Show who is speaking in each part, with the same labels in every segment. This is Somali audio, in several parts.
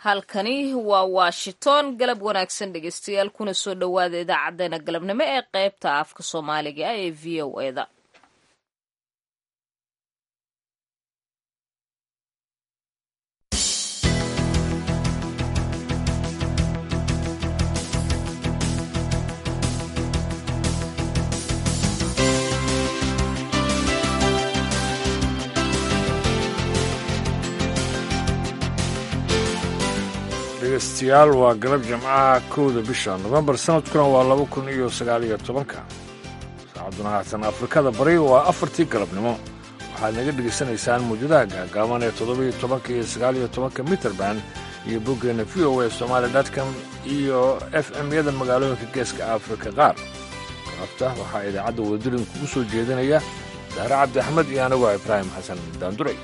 Speaker 1: halkani waa washington galab wanaagsan dhegeystayaal kuna soo dhowaada idaacadeena galabnimo ee qaybta afka soomaaliga ee v o eda
Speaker 2: dhegeystayaal waa galab jimcaha kowda bisha nofembar sanadkuna waa laba kun iyo sagaal iyo tobanka saacaduna haatan afrikada bari waa afartii galabnimo waxaad naga dhegaysanaysaan muujadaha gaagaaban ee toddobiyo tobanka iyo sagaal iyo tobanka mitrband iyo boggeenna v o a somaali dotcom iyo f m-yada magaalooyinka geeska afrika qaar galabta waxaa idaacadda wadadulin kugu soo jeedinaya dahre cabdi axmed iyo anigu ibraahim xasan daanduray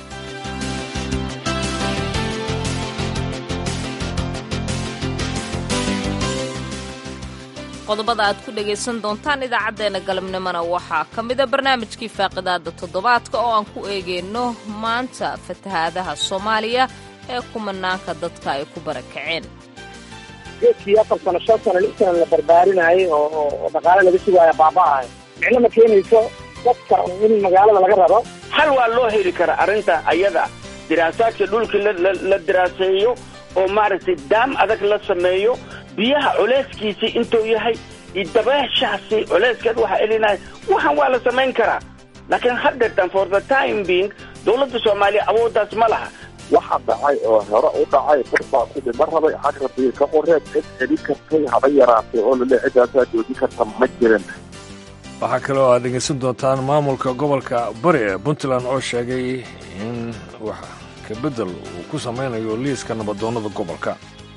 Speaker 1: qodobada aad ku dhagaysan doontaan idaacaddeenna galabnimona waxaa ka mida barnaamijkii faaqidaada toddobaadka oo aan ku eegeyno maanta fatahaadaha soomaaliya ee kumanaanka dadka ay ku barakaceen
Speaker 3: geedkii afar sano shan sano lix sano la barbaarinayay oo dhaqaale laga sugaaya baaba'ahay micno ma keenayso dadka in magaalada laga rabo
Speaker 4: hal waa loo heli karaa arrinta ayada diraasaadka dhulkii la diraaseeyo oo maaragtay daam adag la sameeyo biyaha culeyskiisii intuu yahay iyo dabeeshaasi culeyskeed waxaa elinaya waxaan waa la samayn karaa laakiin haddeetan for the time being dowladda soomaaliya awooddaas ma laha
Speaker 5: waxa dhacay oo hore u dhacay dad baa ku dhima rabay xag rabbiga ka qoreed cid celin kartay haba yaraatay oo lale ciddaasaa joojin karta ma jirin
Speaker 2: waxaa kale oo aad dhegaysan doontaan maamulka gobolka bari ee puntland oo sheegay in wax kabedel uu ku samaynayo liiska nabadoonnada gobolka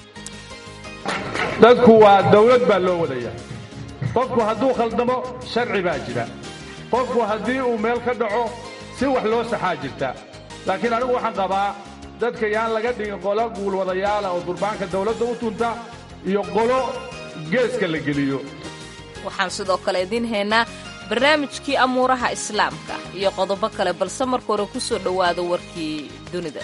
Speaker 6: dadku waa dawlad baa loo wadaya qofku hadduu khaldamo sharci baa jira qofku haddii uu meel ka dhaco si wax loo saxaa jirta laakiin anigu waxaan qabaa dadka yaan laga dhigin qolo guulwadayaala oo durbaanka dawladda u tunta iyo qolo geeska la geliyo
Speaker 1: waxaan sidoo kale idiin haynaa barnaamijkii amuuraha islaamka iyo qodobo kale balse marka hore ku soo dhowaada warkii dunida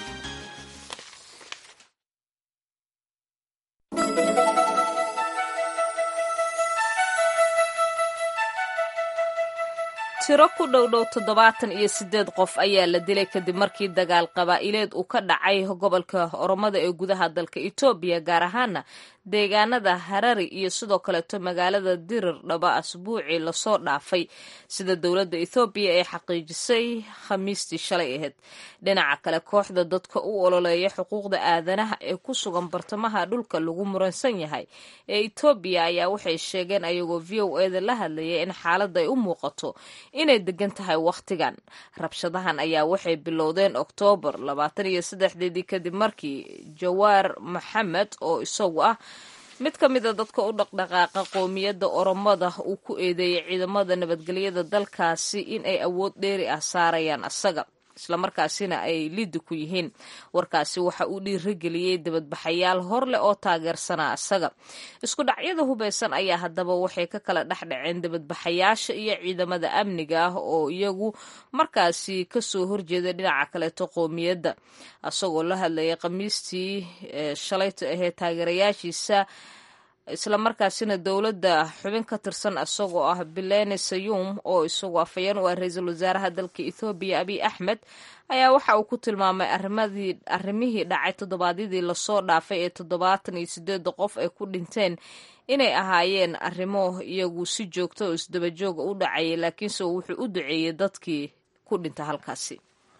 Speaker 1: tiro ku dhowdhow toddobaatan iyo siddeed qof ayaa la dilay kadib markii dagaal qabaa'ileed uu ka dhacay gobolka oromada ee gudaha dalka etoobiya gaar ahaana deegaanada harari iyo sidoo kaleeto magaalada dirir dhaba asbuucii lasoo dhaafay sida dowladda ethoobiya ee xaqiijisay khamiistii shalay ahayd dhinaca kale kooxda dadka u ololeeya xuquuqda aadanaha ee ku sugan bartamaha dhulka lagu muransan yahay ee etoobiya ayaa waxay sheegeen ayagoo v o eda la hadlayay in xaaladda ay u muuqato inay degan tahay wakhtigan rabshadahan ayaa waxay bilowdeen oktoobar labaatan iyo saddexdeedii kadib markii jawaar maxamed oo isagu ah mid ka mida dadka u dhaqdhaqaaqa qoomiyadda oromada uu ku eedeeyay ciidamada nabadgelyada dalkaasi in ay awood dheeri ah saarayaan asaga islamarkaasina ay liddi ku yihiin warkaasi waxa uu dhiirigeliyey dibadbaxayaal hor leh oo taageersanaa asaga isku dhacyada hubaysan ayaa haddaba waxay ka kala dhexdhaceen dibadbaxayaasha iyo ciidamada amniga ah oo iyagu markaasi kasoo horjeeda dhinaca kaleeto qoomiyadda asagoo la hadlayay khamiistii shalayta ahee taageerayaashiisa islamarkaasina dowladda xubin ka tirsan isagoo ah bilene sayum oo isagoo afhayeen u ah ra-iisul wasaaraha dalka ethoobiya abiy axmed ayaa waxa uu ku tilmaamay arrimihii dhacay toddobaadyadii lasoo dhaafay ee toddobaatan iyo sideeda qof ay ku dhinteen inay ahaayeen arrimo iyagu si joogta oo isdabajooga u dhacayay laakiinse wuxuu u duceeyey dadkii ku dhinta halkaasi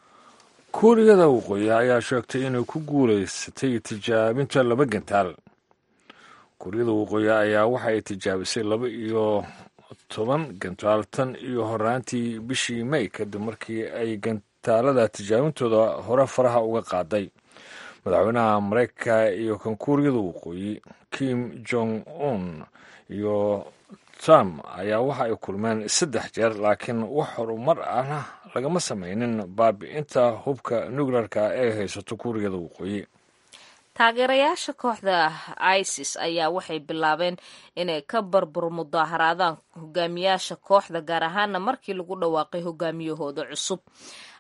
Speaker 2: kuuriyada waqooyi ayaa sheegtay inay ku guulaysatay tijaabinta laba gantaal kuuriyada waqooyi ayaa waxa ay tijaabisay laba iyo toban gantaal tan iyo horaantii bishii may kadib markii ay gantaalada tijaabintooda hore faraha uga qaaday madaxweynaha maraykanka iyo kan kuuriyada waqooyi kim jong un iyo trump ayaa waxa ay kulmeen saddex jeer laakiin wax horumar ahna lagama samaynin baabi'inta hubka nukleerka ee haysato kuuriyada waqooyi
Speaker 1: taageerayaasha kooxda isis ayaa waxay bilaabeen inay ka barbur mudaaharaadaan hogaamiyaasha kooxda gaar ahaana markii lagu dhawaaqay hogaamiyahooda cusub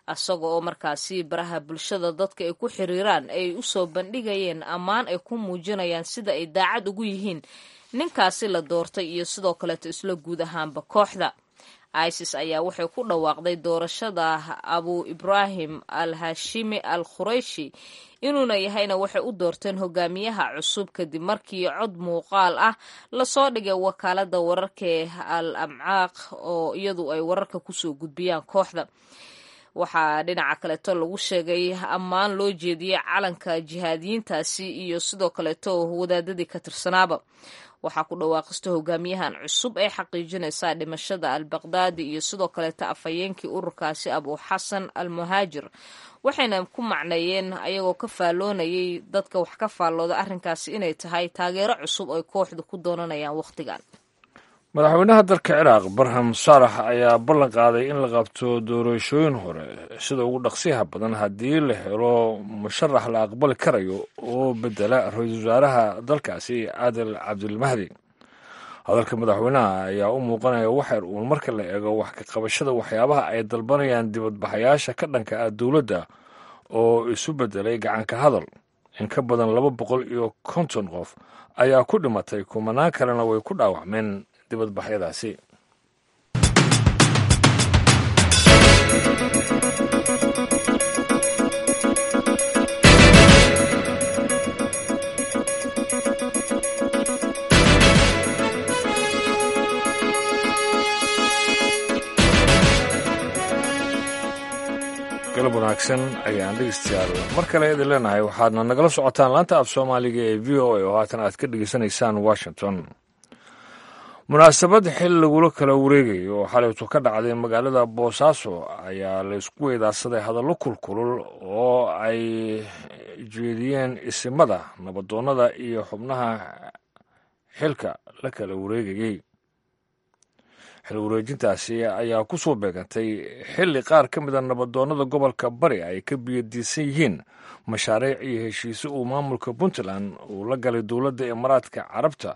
Speaker 1: isaga oo markaasi baraha bulshada dadka ay ku xiriiraan ay usoo bandhigayeen ammaan ay ku muujinayaan sida ay daacad ugu yihiin ninkaasi la doortay iyo sidoo kaleeto isla guud ahaanba kooxda isis ayaa waxay ku dhawaaqday doorashada abu ibraahim al hashimi al khureyshi inuuna yahayna waxay u doorteen hogaamiyaha cusub kadib markii cod muuqaal ah lasoo dhigay wakaalada wararkae al amcaaq oo iyadu ay wararka kusoo gudbiyaan kooxda waxaa dhinaca kaleeto lagu sheegay ammaan loo jeediyey calanka jihaadiyiintaasi iyo sidoo kaleeto wadaadadii ka tirsanaaba waxaa ku dhawaaqista hogaamiyahan cusub ee xaqiijinaysaa dhimashada al baqdaadi iyo sidoo kaleeto afhayeenkii ururkaasi abu xasan al muhaajir waxayna ku macneeyeen ayagoo ka faalloonayay dadka wax ka faallooda arrinkaasi inay tahay taageero cusub ay kooxdu ku doonanayaan wakhtigan
Speaker 2: madaxweynaha dalka ciraaq barham saalax ayaa ballan qaaday in la qabto doorashooyin hore sida ugu dhaqsiyaha badan haddii la helo musharax la aqbali karayo oo bedela ra-iisul wasaaraha dalkaasi caadil cabdilmahdi hadalka madaxweynaha ayaa u muuqanaya waxyar uun marka la eego wax ka qabashada waxyaabaha ay dalbanayaan dibadbaxayaasha ka dhanka ah dowladda oo isu bedelay gacanka hadal in ka badan laba boqol iyo konton qof ayaa ku dhimatay kumanaan kalena way ku dhaawacmeen dibadbaxyadaasi galab wanaagsan ayaan dhegeystayaal mar kale idin leenahay waxaadna nagala socotaan laanta af soomaaliga ee v o a oo haatan aad ka dhegeysanaysaan washington munaasabad xil lagula kala wareegayo oo xalaytu ka dhacday magaalada boosaaso ayaa laysku weydaarsaday hadallo kulkulul oo ay jeediyeen isimada nabadoonnada iyo xubnaha xilka la kala wareegayey xil wareejintaasi ayaa ku soo beegantay xilli qaar ka mida nabadoonnada gobolka bari ay ka biyadiisan yihiin mashaariic iyo heshiise uu maamulka puntland uu la galay dowladda imaaraadka carabta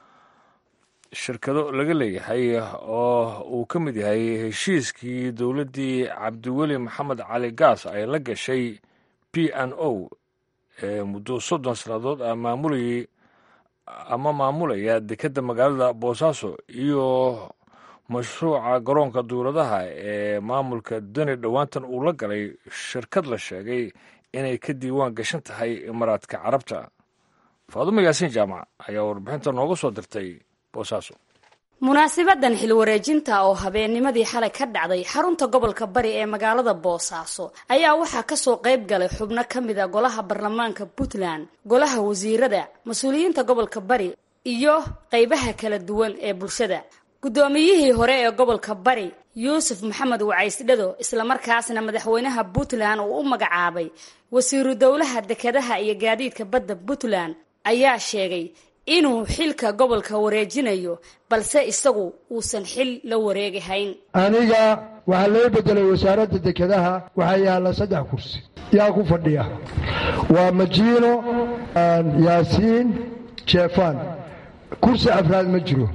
Speaker 2: shirkado laga leeyahay oo uu ka mid yahay heshiiskii dowladdii cabdiweli maxamed cali gaas ay la gashay p n o ee muddo soddon sannadood ah maamulayay ama maamulaya dekedda magaalada boosaaso iyo mashruuca garoonka duuladaha ee maamulka deni dhowaantan uu la galay shirkad la sheegay inay ka diiwaan gashan tahay imaaraadka carabta faadumo yaasiin jaamac ayaa warbixinta nooga soo dirtay boosaaso
Speaker 7: munaasabadan xilwareejinta oo habeennimadii xalay ka dhacday xarunta gobolka bari ee magaalada boosaaso ayaa waxaa kasoo qayb galay xubno ka mid a golaha baarlamaanka puntland golaha wasiirada mas-uuliyiinta gobolka bari iyo qeybaha kala duwan ee bulshada guddoomiyihii hore ee gobolka bari yuusuf maxamed wacaysdhado islamarkaasna madaxweynaha puntland uu u magacaabay wasiiru dowlaha dekedaha iyo gaadiidka badda puntland ayaa sheegay inuu xilka gobolka wareejinayo balse isagu uusan xil la wareegahayn
Speaker 8: aniga waxaa loo bedelay wasaaradda dekedaha waxaa yaalla saddex kursi yaa ku fadhiya waa majiino yaasiin jeefan kursi afraad ma jiro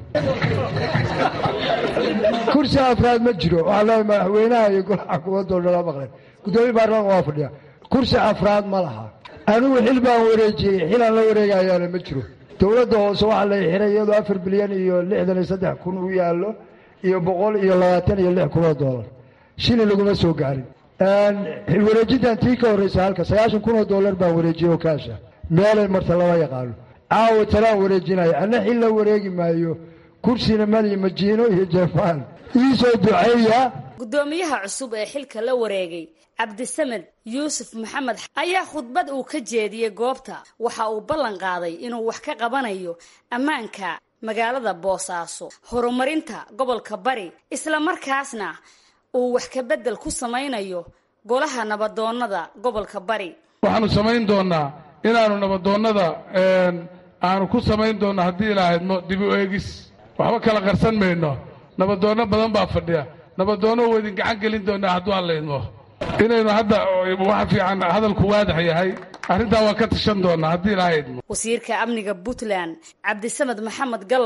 Speaker 8: kursi afraad ma jiro waxaa leeay madaxweynaha iyo golaha xukuumadoo dhala maqleen guddoomiye baarlamaanka waa fadhiya kursi afraad ma laha anigu xil baan wareejiyey xilaan la wareegayaana ma jiro dowladda hoose waxaa la xiray iyadoo afar bilyan iyo lixdan iyo saddex kun u yaallo iyo boqol iyo labaatan iyo lix kun oo doolar shilin laguma soo gaarin xil wareejintan tii ka horraysa halka sagaashan kun oo doolar baan wareejiyey oo kaasha meelay marta lama yaqaano caawa talaan wareejinayo anna xil la wareegi maayo kursina maliyo majiino iyo jeefaan iisoo duceeya
Speaker 7: guddoomiyaha cusub ee xilka la wareegay cabdisamed yuusuf maxamed ayaa khudbad uu ka jeediyey goobta waxa uu ballan qaaday inuu wax ka qabanayo ammaanka magaalada boosaaso horumarinta gobolka bari islamarkaasna uu wax ka beddel ku samaynayo golaha nabadoonnada gobolka bari
Speaker 6: waxaanu samayn doonnaa inaannu nabadoonnada aanu ku samayn doonno haddii ilaahydmo dib u eegis waxba kala qarsan mayno nabadoonno badan baa fadhiya nabadoonno waa idin gacan gelin doonnaa hadduu alla idmo inaynu hadda waxa fiican hadalku waadax yahay arrintaa waa ka tashan doonnaa haddii ilaahay idmo
Speaker 7: wasiirka amniga puntland cabdisamed maxamed gallan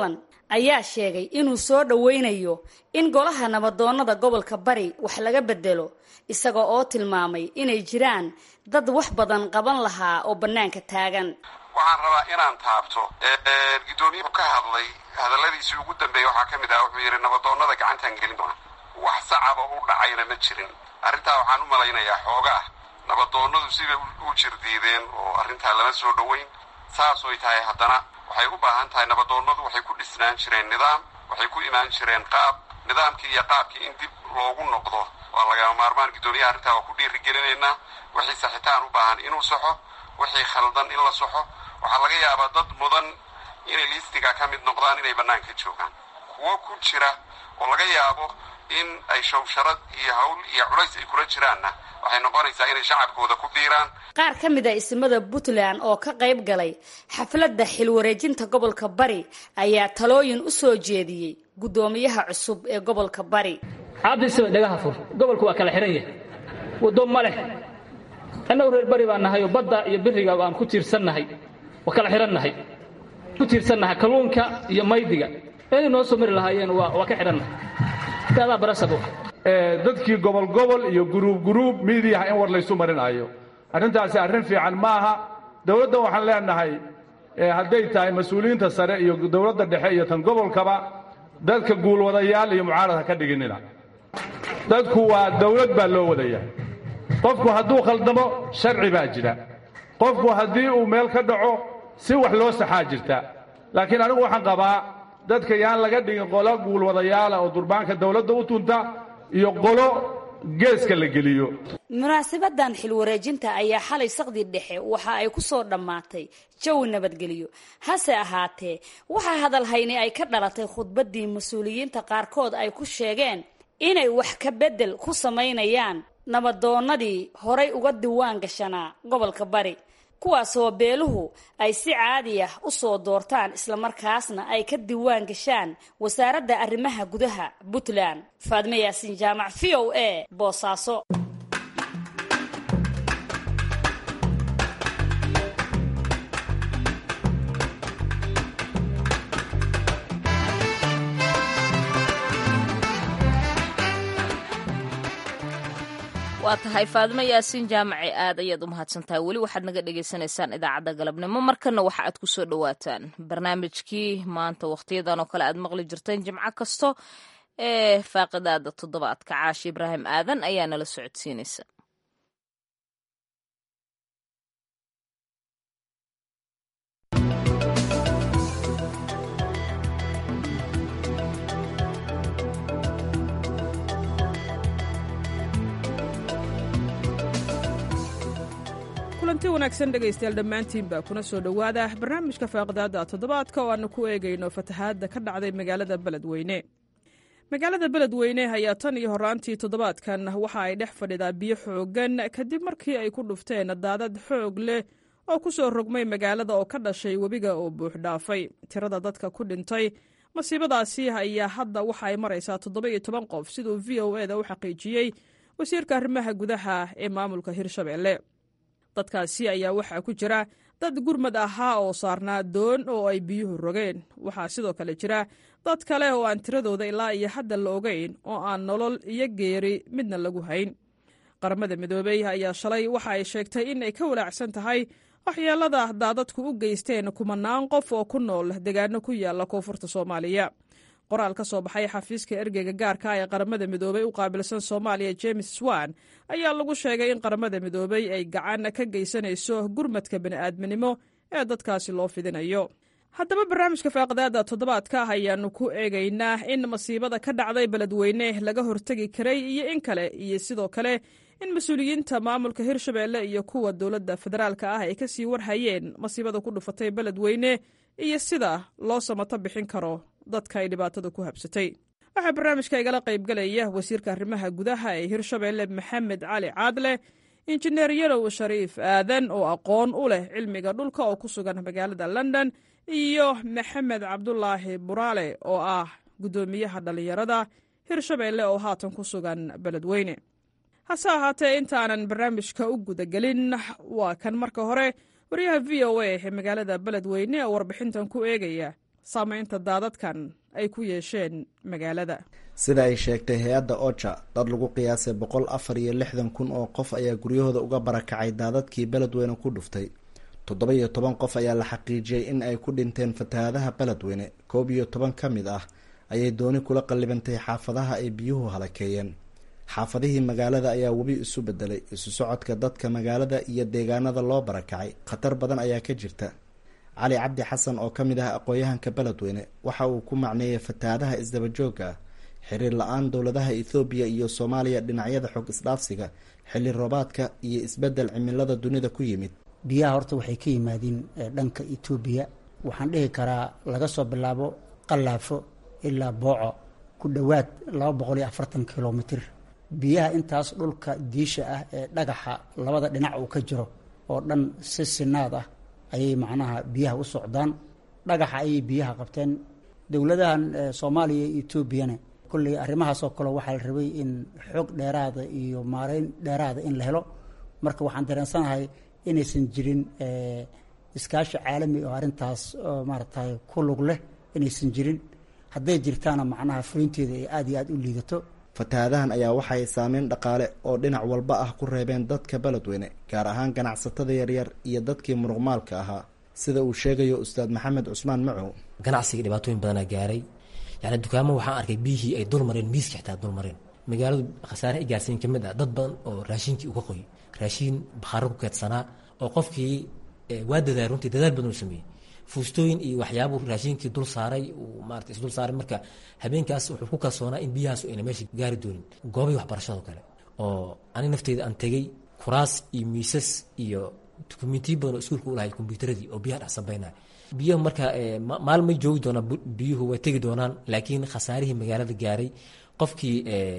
Speaker 7: ayaa sheegay inuu soo dhoweynayo in golaha nabadoonnada gobolka bari wax laga bedelo isaga oo tilmaamay inay jiraan dad wax badan qaban lahaa oo bannaanka taagan
Speaker 9: waxaan rabaa inaan taabto gudoomiyuhu ka hadlay hadalladiisii ugu dambeeyey waxaa ka mid ah wuxuu yidhi nabadoonnada gacantaan gelin doona wax sacaba u dhacayna ma jirin arrintaa waxaan u malaynayaa xoogaa nabadoonnadu sibay u jirdiideen oo arrintaa lama soo dhoweyn saasoy tahay haddana waxay u baahan tahay nabadoonnadu waxay ku dhisnaan jireen nidaam waxay ku imaan jireen qaab nidaamkii iyo qaabkii in dib loogu noqdo waa lagama maarmaan guddoomiyaha arrintaa waa ku dhiirigelinaynaa wixii saxitaan u baahan inuu saxo wixii khaldan in la saxo waxaa laga yaabaa dad mudan inay liistiga ka mid noqdaan inay bannaanka joogaan kuwo ku jira oo laga yaabo in ay shawsharad iyo hawl iyo culays ay kula jiraanna waxay noqonaysaa inay shacabkooda ku dhiiraan
Speaker 7: qaar ka mid a ismada puntland oo ka qayb galay xafladda xilwareejinta gobolka bari ayaa talooyin u soo jeediyey guddoomiyaha cusub ee gobolka bari
Speaker 10: cabdisaba dhagaha fur gobolku waa kala xihan yahay waddo ma leh annagu reer bari baan nahay oo badda iyo biriga aan ku tiirsannahay waa kala xidhannahay ku tiirsannahay kalluunka iyo maydiga eeday noo soo mari lahaayeen waa ka xidhannahay daadaa barasabo
Speaker 6: dadkii gobol gobol iyo guruub guruub miidiyaha in war laysu marinaayo arrintaasi arrin fiican ma aha dowladdan waxaan leenahay hadday tahay mas-uuliyiinta sare iyo dowladda dhexe iyo tan gobolkaba dadka guulwadayaal iyo mucaarad ha ka dhiginina dadku waa dowlad baa loo wadaya qofku hadduu khaldamo sharci baa jira qofku haddii uu meel ka dhaco si wax loo saxaa jirta laakiin anigu waxaan qabaa dadka yaan laga dhigin qolo guulwadayaala oo durbaanka dowladda u tunta iyo qolo geeska la geliyo
Speaker 7: munaasabadan xilwareejinta ayaa xalay saqdii dhexe waxa ay ku soo dhammaatay jawi nabadgelyo hase ahaatee waxaa hadalhayni ay ka dhalatay khudbaddii mas-uuliyiinta qaarkood ay ku sheegeen inay wax ka beddel ku samaynayaan nabadoonnadii horay uga diwaan gashanaa gobolka bari kuwaasoo beeluhu ay si caadi ah u soo doortaan islamarkaasna ay ka diwaan gashaan wasaaradda arrimaha gudaha puntland faadme yaasiin jaamac v o a boosaaso
Speaker 1: waa tahay faadimo yaasiin jaamaci aad ayaad u mahadsantahay weli waxaad naga dhagaysanaysaan idaacadda galabnimo markana waxa aad ku soo dhowaataan barnaamijkii maanta wakhtiyadan oo kale aad maqli jirteen jimco kasto ee faaqidaada toddobaadka caashi ibraahim aadan ayaa nala socodsiinaysa
Speaker 11: kulanti wanaagsan dhegaystayaal dhammaantiinba kuna soo dhowaada barnaamijka faaqidaada toddobaadka oo aanu ku eegayno fatahaadda ka dhacday magaalada beledweyne magaalada beledweyne ayaa tan iyo horaantii toddobaadkan waxa ay dhex fadhidaa biyo xooggan kadib markii ay ku dhufteen daadad xoog leh oo ku soo rogmay magaalada oo ka dhashay webiga oo buux dhaafay tirada dadka ku dhintay masiibadaasi ayaa hadda waxa ay maraysaa toddoba-iyo toban qof siduu v o e da u xaqiijiyey wasiirka arrimaha gudaha ee maamulka hirshabelle dadkaasi ayaa waxaa ku jira dad gurmad ahaa oo saarnaa doon oo ay biyuhu rogeen waxaa sidoo kale jira dad kale oo aan tiradooda ilaa iyo hadda la ogeyn oo aan nolol iyo geeri midna lagu hayn qaramada midoobey ayaa shalay waxa ay sheegtay in ay ka walaacsan tahay waxyeelada daadadku u geysteen kumanaan qof oo ku nool deegaano ku yaala koonfurta soomaaliya qoraal ka soo baxay xafiiska ergeyga gaarka ee qaramada midoobey u qaabilsan soomaaliya james swan ayaa lagu sheegay in qaramada midoobey ay gacan ka geysanayso gurmadka bani'aadminimo ee dadkaasi loo fidinayo haddaba barnaamijka faaqidaada toddobaadka ah ayaanu ku eegaynaa in masiibada ka dhacday beledweyne laga hortegi karay iyo in kale iyo sidoo kale in mas-uuliyiinta maamulka hirshabelle iyo kuwa dowladda federaalka ah ay kasii warhayeen masiibada ku dhufatay beledweyne iyo sida loo samato bixin karo dadka ay dhibaatada ku habsatay waxaa barnaamijka igala qaybgalaya wasiirka arrimaha gudaha ee hirshabelle maxamed cali caadle injineer yarow shariif aadan oo aqoon u leh cilmiga dhulka oo ku sugan magaalada london iyo maxamed cabdulaahi buraale oo ah guddoomiyaha dhallinyarada hirshabelle oo haatan ku sugan beledweyne hase ahaatee intaanan barnaamijka u gudagelin waa kan marka hore waryaha v o a ee magaalada beledweyne oo warbixintan ku eegaya saameynta daadadkan ay ku yeesheen magaalada
Speaker 12: sida ay sheegtay hay-adda oja dad lagu qiyaasay boqol afar iyo lixdan kun oo qof ayaa guryahooda uga barakacay daadadkii beledweyne ku dhuftay toddoba iyo toban qof ayaa la xaqiijiyey in ay ku dhinteen fatahaadaha beledweyne koob iyo toban ka mid ah ayay dooni kula qallibantay xaafadaha ay biyuhu halakeeyeen xaafadihii magaalada ayaa webi isu bedelay isu socodka dadka magaalada iyo deegaanada loo barakacay khatar badan ayaa ka jirta cali cabdi xasan oo ka mid ah aqoon-yahanka beledweyne waxa uu ku macneeyay fatahaadaha isdabajooga ah xiriir la-aan dowladaha ethoobiya iyo soomaaliya dhinacyada xog isdhaafsiga xilli roobaadka iyo isbedel cimilada dunida ku yimid
Speaker 13: biyaha horta waxay ka yimaadiin dhanka etoobiya waxaan dhihi karaa laga soo bilaabo qallaafo ilaa booco ku dhowaad laba boqol iyo afartan kilomitr biyaha intaas dhulka diisha ah ee dhagaxa labada dhinac uu ka jiro oo dhan si sinaad ah ayay macnaha biyaha u socdaan dhagaxa ayay biyaha qabteen dowladahan soomaaliya iyo etoobiyana kolley arrimahaasoo kale waxaa la rabay in xoog dheeraada iyo maareyn dheeraada in la helo marka waxaan dareensanahay inaysan jirin iskaashi caalami oo arrintaas maaragtay ku lug leh inaysan jirin hadday jirtaana macnaha fulinteeda ay aada iyo aada u liidato
Speaker 12: fatahaadahan ayaa waxay saameyn dhaqaale oo dhinac walba ah ku reebeen dadka beledweyne gaar ahaan ganacsatada yaryar iyo dadkii muruqmaalka ahaa sida uu sheegayo ustaad maxamed cusmaan macow
Speaker 14: ganacsiga dhibaatooyin badanaa gaaray yani dukaamo waxaan arkay biyihii ay dulmareen miiska xitaa dulmareen magaaladu khasaare ay gaarsiin ka mid ah dad badan oo raashinkii uga qoy raashiin bakhaaro ku keedsanaa oo qofkii waa dadaal runtii dadaal badan uu sameeyey fuustooyin iyo waxyaabuu raashinkii dul saaray uu maarata isdul saaray marka habeenkaas wuxuu ku kalsoonaa in biyahaas ayna meesha gaari doonin goobay waxbarashado kale oo ani nafteyda aan tegey kuraas iyo miisas iyo dukumentiyo badan oo iskuulka u lahay kombyuutaradii oo biyaha dhex sambeynaya biyaha marka maalin may joogi doonaan biyuhu way tegi doonaan laakiin khasaarihii magaalada gaaray qofkii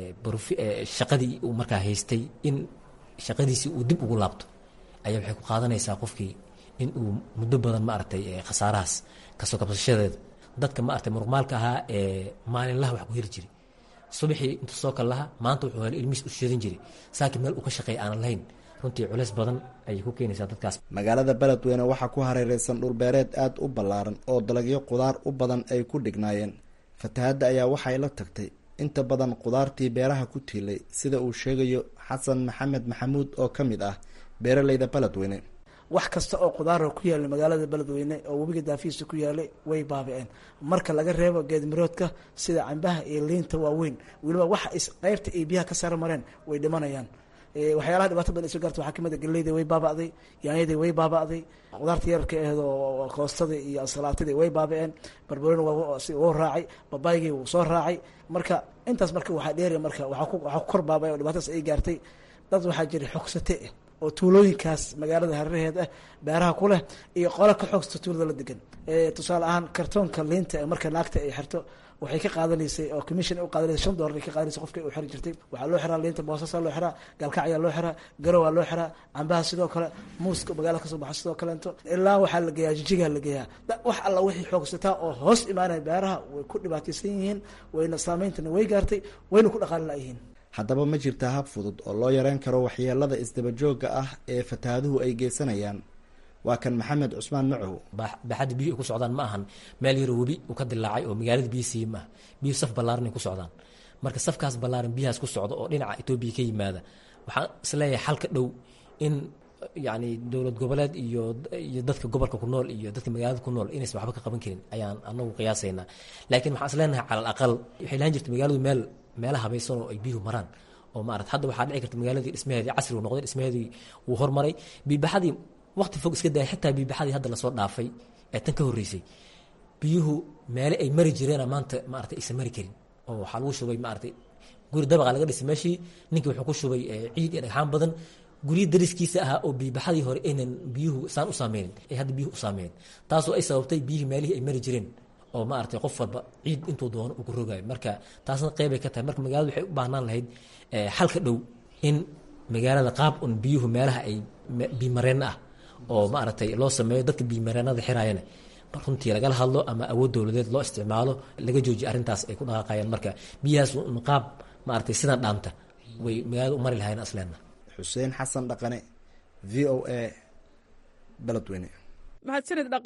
Speaker 14: shaqadii uu markaa haystay in shaqadiisii uu dib ugu laabto ayaa waxay ku qaadanaysaa qofkii in uu muddo badan maaragtay khasaarahaas kasoo kabsashadeeda dadka maaragtay muruqmaalka ahaa ee maalinlaha wax ku heli jiray subaxii intuu soo kal laha maanta wuxuu helay ilmihiis u shidan jiray saakiin meel uu ka shaqeeya aanan lahayn runtii culeys badan ayay ku keenaysaa dadkaas
Speaker 12: magaalada beledweyne waxaa ku hareereysan dhulbeereed aada u ballaaran oo dalagyo qudaar u badan ay ku dhignaayeen fatahadda ayaa waxay la tagtay inta badan qudaartii beeraha ku tiilay sida uu sheegayo xasan maxamed maxamuud oo ka mid ah beeraleyda beledweyne
Speaker 15: wax kasta oo qudaara ku yaala magaalada beledweyne oo webiga daafihiisa ku yaalay way baabi-een marka laga reebo geedmiroodka sida cambaha iyo liinta waaweyn weliba waxa is qeybta ay biyaha ka sara mareen way dhimanayaan waxyaalaha dhibaato badan iso gaarta waxaa kamid a galeyda way baaba'day yaanyadii way baaba'day qudaarta yararka aheed oo koostada iyo ansalaatadii way baaba-een barbarooni wuu raacay babaygii wuu soo raacay marka intaas marka waxaa dheeri marka waxaa ku kor baabay oo dhibaatadaas ay gaartay dad waxaa jira xogsate ah oo tuulooyinkaas magaalada hareeraheed ah beeraha ku leh iyo qola ka xoogsta tuulada la degan tusaale ahaan kartoonka liinta ee marka naagta ay xirto waxay ka qaadanaysay oo commission u qaadanaysay shan dollar ay ka qaadanaysay qofka u xiri jirtay waxaa loo xiraa liinta boosasa loo xiraa galkacyaa loo xiraa garowaa loo xiraa cambaha sidoo kale muuska magaalada kasoo baxa sidoo kaleento ilaa waxaa la geeyaa jijigaa la geeyaa wax alla wixii xoogsataa oo hoos imaanaya beeraha way ku dhibaataysan yihiin wayna saameyntana way gaartay wayna ku dhaqaali la-yihiin
Speaker 12: haddaba ma jirta hab fudud oo loo yareyn karo waxyeelada isdabajooga ah ee fatahaaduhu ay geysanayaan waa kan maxamed cusmaan macow
Speaker 14: baaxadda biyuhu ay ku socdaan ma ahan meel yaroo webi uu ka dilaacay oo magaalada biyo siiye ma aha biyuhu saf ballaaran ay ku socdaan marka safkaas ballaaran biyahaas ku socda oo dhinaca etoobiya ka yimaada waxaan isleeyahay xalka dhow in yacni dowlad goboleed iyo iyo dadka gobolka ku nool iyo dadka magaalada ku nool inaysan waxba ka qaban karin ayaan anagu qiyaasaynaa laakiin waxaan isleenahay cala al aqal waxay lahan jirta magaaladu meel meela habaysan oo ay biyuhu maraan oo maarata hadda waxaa dhici karta magaaladii dhismaheedii casri uu noqday dhismaheedii wuu hormaray biibaxadii waqti fog iska daya xitaa biibaxadii hadda lasoo dhaafay ee tan ka horreysay biyuhu meele ay mari jireena maanta maarata aysan mari karin oo waxaa lagu shubay maarata guri dabaqa laga dhisay meeshii ninkii wuxuu ku shubay ciid iyo dhagxaan badan guryo dariskiisa ahaa oo biibaxadii hore aynan biyuhu saan u saameynin ay hadda biyuhu u saameeyeen taasoo ay sababtay biyihii meelihii ay mari jireen oo maaragtay qof walba ciid intuu doono uu ku rogaayo marka taasna qeybay ka tahay marka magaalada waxay u baahnaan lahayd xalka dhow in magaalada qaab un biyuhu meelaha ay biimareen ah oo maaragtay loo sameeyo dadka biimareenada xiraayana runtii lagala hadlo ama awood dowladeed loo isticmaalo laga joojiyo arrintaas ay ku dhaqaaqayaan marka biyahaas un qaab maaragtay sidan dhaanta way magaalada u mari lahayn asleena
Speaker 12: xuseen xasan dhaqane v o a beledweyne
Speaker 11: mahadsanid dhaqane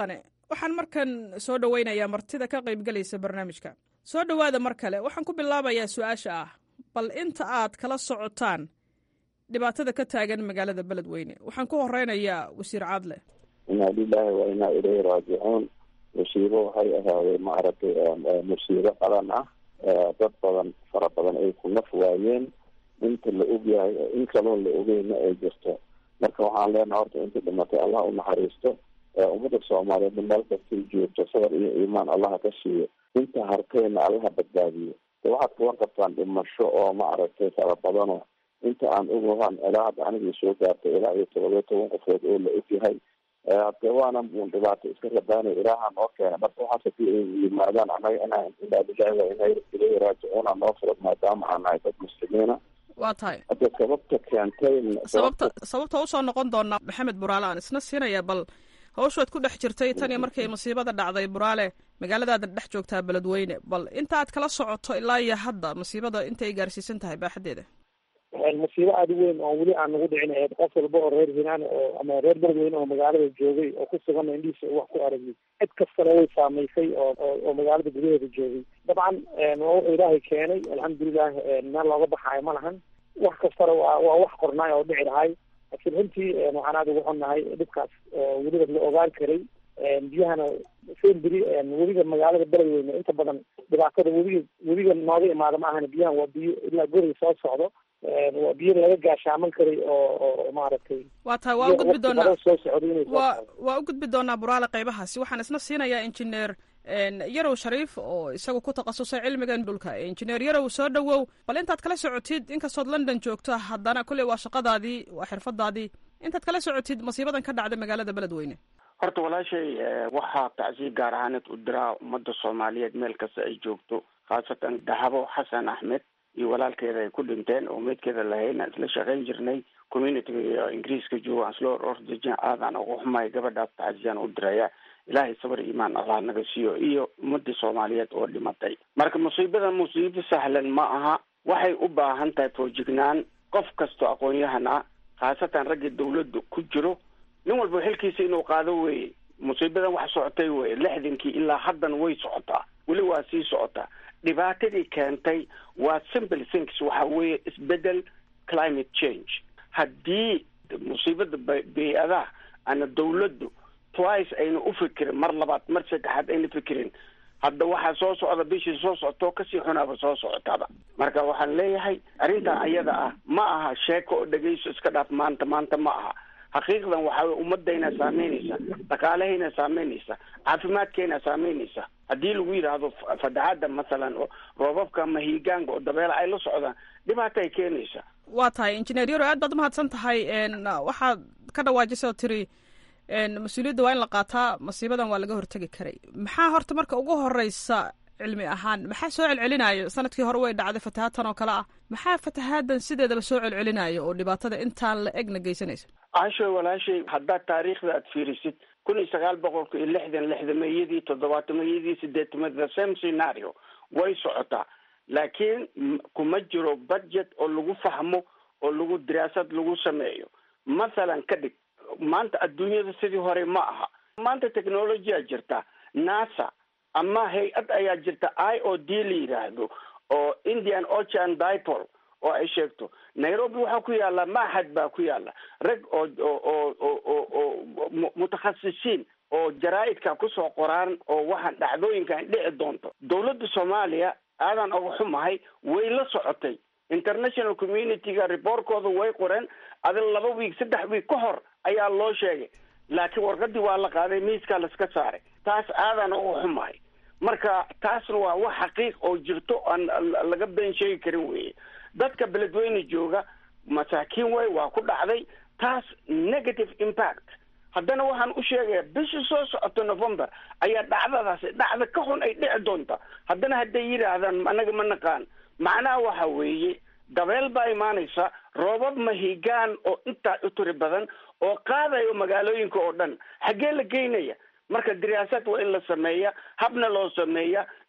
Speaker 11: waxaan markan soo dhoweynayaa martida ka qaybgelaysa barnaamijka soo dhowaada mar kale waxaan ku bilaabayaa su-aasha ah bal inta aad kala socotaan dhibaatada ka taagan magaalada beledweyne waxaan ku horeynayaa wasiir caadle
Speaker 5: inaa lilaahi wa inaa ilayhi raajicuun musiibo waxay ahaadeen maaragtay musiibo qalan ah dad badan fara badan ay ku naf waayeen inta la ogyahay in kaloo la ogeyna ay jirto marka waxaan leenaha horta inta dhimatay allah u naxariisto ummadda soomaaliyeed meel kastay joogto sabar iyo iimaan allaha ka siiyo inta hartayna allaha badbaadiyo de waxaad kuwan qabtaan dhimasho oo maaragtay fara badano inta aan ogahan ilaa hadda anigii soo gaartay ilaa iyo todobiyo toban qofood oo la ogyahay hade waana un dhibaato iska rabaanay ilaaha noo keena marka waxaas hadii ay yimaadaan anaga inaa ilaa lilahi wa inaa ilayhi raajicuuna noo furad maadaama aan nahay dad muslimiina
Speaker 11: waa tahay
Speaker 5: hadda sababta keentay
Speaker 11: sababta sababta usoo noqon doonaa maxamed buraale aan isna siinaya bal hawshood ku dhex jirtay tan iyo markay masiibada dhacday buraale magaaladaada dhex joogtaa beledweyne bal intaad kala socoto ilaa iyo hadda masiibada intay gaarsiisan tahay baaxadeeda
Speaker 3: masiibo aada u weyn oo weli aan nagu dhicin ahayd qof walba oo reer hiiraan oo ama reer beledweyne oo magaalada joogay oo ku sugan indhihiisa wax ku aragay cid kastana way saamaysay oo oo magaalada gudaheeda joogay dabcan waa wuxuu ilaahay keenay alxamdulilah meel looga baxaayo ma lahan wax kastana waa waa wax qornaay oo dhici lahay laakiin runtii waxaan aada ugu xunnahay dhibkaas weliba la ogaan karay biyahana semberi webiga magaalada beledweyne inta badan dhibaatada webiga webiga nooga imaada ma ahana biyahan waa biyo ilaa guriga soo socdo waa biyo laga gaashaaman karay oo oo maaragtay
Speaker 11: waa tahay waa u gudbi doonaa
Speaker 3: soo socday inay soo
Speaker 11: waa waa u gudbi doonaa buraale qaybahaasi waxaan isna siinayaa injineer yarow shariif oo isagu ku takhasusay cilmigan dhulka injineer yarow soo dhowow bal intaad kala socotid inkastood london joogto haddana kulley waa shaqadaadii waa xirfadaadii intaad kala socotid masiibadan ka dhacday magaalada beledweyne
Speaker 4: horta walaashay waxaa tacsiir gaar ahaaneed u diraa ummadda soomaaliyeed meel kasta ay joogto khaasatan dahabo xasan axmed iyo walaalkeeda ay ku dhinteen oo meydkeeda lahayna isla shaqayn jirnay communityga ingiriiska jooga aan isla ordejin aadaan ugu xumahay gabadhaas tacsiyaan u diraya ilaahay sabar iimaan allah naga siiyo iyo ummadii soomaaliyeed oo dhimatay marka musiibada musiibo sahlan ma aha waxay u baahan tahay foojignaan qof kastoo aqoon-yahan ah khaasatan raggii dawladda ku jiro nin walba xilkiisa inuu qaado weye musiibadan wax socotay weye lixdankii ilaa haddan way socotaa weli waa sii socotaa dhibaatadii keentay waa simple things waxa weeye isbedel climate change haddii musiibada bay-adaha ana dawladdu twice ayna u fikirin mar labaad mar saddexaad ayna fikirin hadda waxaa soo socda bishii soo socotoo kasii xunaaba soo socotaaba marka waxaan leeyahay arrintan ayada ah ma aha sheeko oo dhegeyso iska dhaaf maanta maanta ma aha xaqiiqdan waxaa wey ummadayna saameynaysa dhaqaalahayna saameynaysa caafimaadkayna saameynaysa haddii lagu yidhaahdo fadaxadda masalan oo roobabka ama hiigaanka oo dabeela ay la socdaan dhibaata ay keenaysa
Speaker 11: waa tahay injineer yaro aad baad umahadsan tahay waxaad ka dhawaajisay oo tiri mas-uuliyadda waa in la qaataa masiibadan waa laga hortegi karay maxaa horta marka ugu horeysa cilmi ahaan maxaa soo celcelinayo sanadkii hore way dhacday fatahaadtan oo kale ah maxaa fatahaadan sideedaba soo celcelinayo oo dhibaatada intaan la egna geysanaysa
Speaker 4: caashoy walaashay haddaad taariikhda aad fiirisid kun iyo sagaal boqolka iyo lixdan lixdameeyadii toddobaatameyadii sideetamad the same scenario way socotaa laakiin kuma jiro budget oo lagu fahmo oo lagu diraasad lagu sameeyo mathalan ka dhig maanta adduunyada sidii hore ma aha maanta technologyaa jirta nasa ama hay-ad ayaa jirta i o d la yidhaahdo oo indian ocean dipol oo ay sheegto nairobi waxaa ku yaala maxad baa ku yaala rag oo oo oo oo oo mutakhasisiin oo jaraa-idka kusoo qoraan oo waxaan dhacdooyinkan dhici doonto dawladda soomaaliya aadan uga xumahay way la socotay international communityga reportkooda way qoreen adin laba wiig saddex wiig ka hor ayaa loo sheegay laakiin warqadii waa la qaaday miiskaa laska saaray taas aadan uga xumahay marka taasna waa wax xaqiiq oo jirto aan laga been sheegi karin weye dadka beledweyne jooga masaakiin way waa ku dhacday taas negative impact haddana waxaan u sheegaya bishii soo socota november ayaa dhacdadaasi dhacda ka xun ay dhici doonta haddana hadday yidhaahdaan anaga ma naqaan macnaha waxa weeye dabeel baa imaanaysa roobab mahigaan oo intaa u tiri badan oo qaadayo magaalooyinka oo dhan xaggee la geynaya marka diraasaad waa in la sameeya habna loo sameeya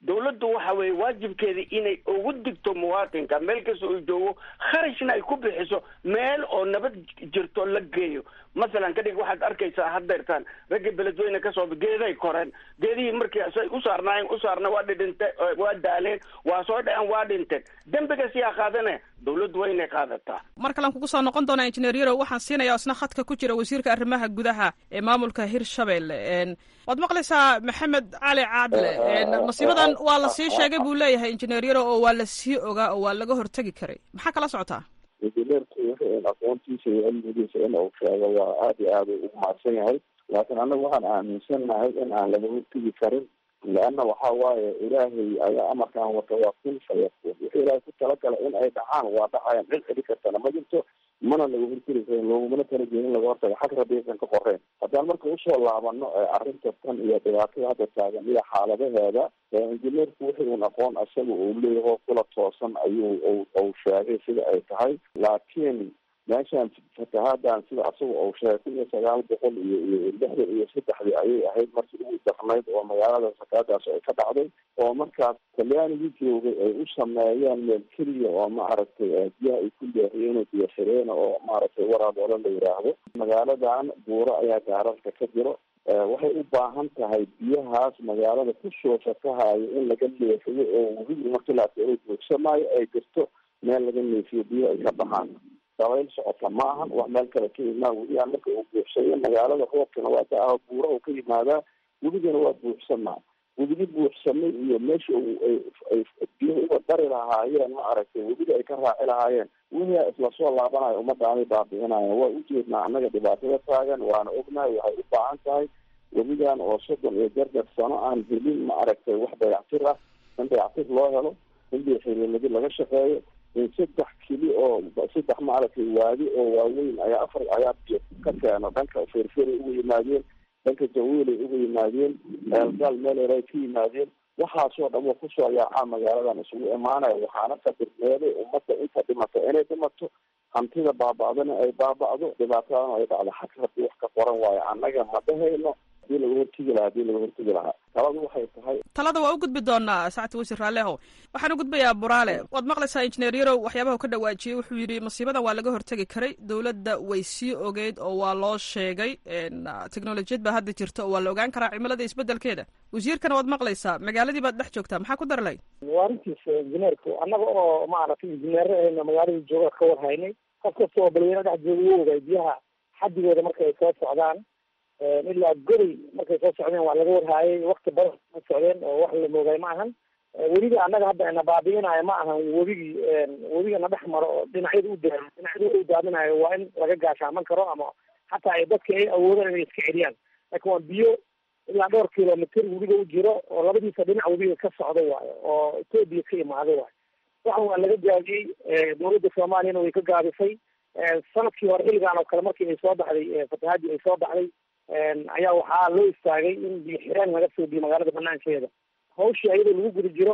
Speaker 4: dawladdu waxa weeye waajibkeeda inay ugu digto muwaatinka meel kasta uu joogo kharashna ay ku bixiso meel oo nabad jirto la geeyo masalan kadhig waxaad arkaysaa haddeertaan ragga beledweyne kasoo geeday koreen geedihii markii say u saarnaayeen u saarna waa dhidhinte waa daaleen waa soo dhaceen waa dhinteen dembigas yaa qaadanaya dawladdu waa inay qaadataa
Speaker 11: mar kalean kugu soo noqon doonaa injineer yarow waxaan siinayaa isna khadka ku jira wasiirka arrimaha gudaha ee maamulka hirshabelle waad maqlaysaa maxamed cali caadle masiibadan waa la sii sheegay buu leeyahay injineer yarow oo waa la sii ogaa oo waa laga hortegi karay maxaa kala socotaa
Speaker 5: injineerku aqoontiisa iyo cilmigiisa in uu sheego waa aad iyo aad ugu mahadsan yahay laakiin annagu waxaan aaminsannahay in aan laga hortegi karin leanna waxa waaye ilaahay ayaa amarkaan wata waa kun fayakuun wuxuu ilaahay ku talagala in ay dhacaan waa dhacayaan cid celi kartana ma jirto mana laga hortegi karin loogumana talajein in laga hortago xag rabiisan ka qoreen haddaan marka usoo laabano arrinta tan iyo dhibaatada hadda taagan iyo xaaladaheeda injineerku wixii un aqoon isaga uu leeyaho kula toosan ayuu uu sheegay sida ay tahay laakiin meeshaan fatahaadaan sida asaga uu sheegay kun iyo sagaal boqol iyo iyo lixdan iyo saddexdii ayay ahayd markii ugu darnayd oo magaalada fatahaadaas ay ka dhacday oo markaas talyaanigii joogay ay u sameeyeen meel keliya oo maaragtay biyaha ay ku leexiyeen biyo xireena oo maaragtay waraaboole la yidhaahdo magaaladan buuro ayaa gaararka ka jiro waxay u baahan tahay biyahaas magaalada kusoo fatahayo in laga leexiyo oo weli markii la arko inuu joogsamaayo ay jirto meel laga neefiyo biyo ay ka baxaan dabayl socota ma ahan wax meel kale ka imaa weliyaa marka uu buuxsayo magaalada roobkana waa da buura uu ka yimaadaa weligana waa buuxsamaa weligi buuxsamay iyo meesha ay biyaha uga dari lahaayeen ma aragtay weliga ay ka raaci lahaayeen weligaa isla soo laabanayo ummadaanay baabi'inayan waa ujeednaa annaga dhibaatada taagan waana ognahay waxay u baahan tahay weligan oo soddon iyo jarjar sano aan helin ma aragtay wax dayactir ah in dayactir loo helo in biyoxiriirnadi laga shaqeeyo in saddex kili oo saddex maaragtay waadi oo waaweyn ayaa afar ayaa biyo ka keeno dhanka ferferi uga yimaadeen dhanka jawiilay uga yimaadeen eelgaal meeleer ay ka yimaadeen waxaasoo dhan wa kusoo yaacaa magaaladan isugu imaanaya waxaana kabirneeday ummadda inta dhimata inay dhimato hantida baaba'dana ay baaba'do dhibaatadana ay dhacdo xag rabbi wax ka qoran waayo annaga ma dhahayno hadii laga hortegi lahaa hadii laga hortegi lahaa taladu waxay tahay
Speaker 11: talada waa u gudbi doonaa sacadta wasiir raalleho waxaan u gudbayaa buraale waad maqlaysaa injineer yarow waxyaabaha ka dhawaajiyey wuxuu yidhi masiibadan waa laga hortegi karay dowladda way sii ogeyd oo waa loo sheegay teknolojiyad baa hadda jirta oo waa la ogaan karaa cimilada isbedelkeeda wasiirkana waad maqlaysaa magaaladii baad dhex joogtaa maxaa ku darlay
Speaker 3: waa arrintiisa injineerku annaga oo maaragtay injineero ahayna magaaladii jooga ka warhaynay qof kasta oo balweyne dhex jooga wuu ogay biyaha xadigooda marka ay soo socdaan ilaa goday markay soo socdeen waa laga warhaayay wakti badan ma socdeen oo wax la moogay ma ahan weliga annaga hadda na baabi'inayo ma ahan webigii webiga na dhex maro oo dhinacyada u daa dhinacyada u daadinayo waa in laga gaashaaman karo ama hataa ay dadka ay awoodaan inay iska celiyaan laakiin waa biyo ilaa dhowr kilomitr webiga u jiro oo labadiisa dhinac webiga ka socdo waayo oo etoobiya ka imaado waayo waxan waa laga gaabiyey dowladda soomaaliyana way ka gaabisay sanadkii hore xilligan oo kale markii ay soo baxday fatahaadii ay soo baxday ayaa waxaa loo istaagay in biyo xireen laga soo biyo magaalada banaankeeda hawshii ayadoo lagu guda jiro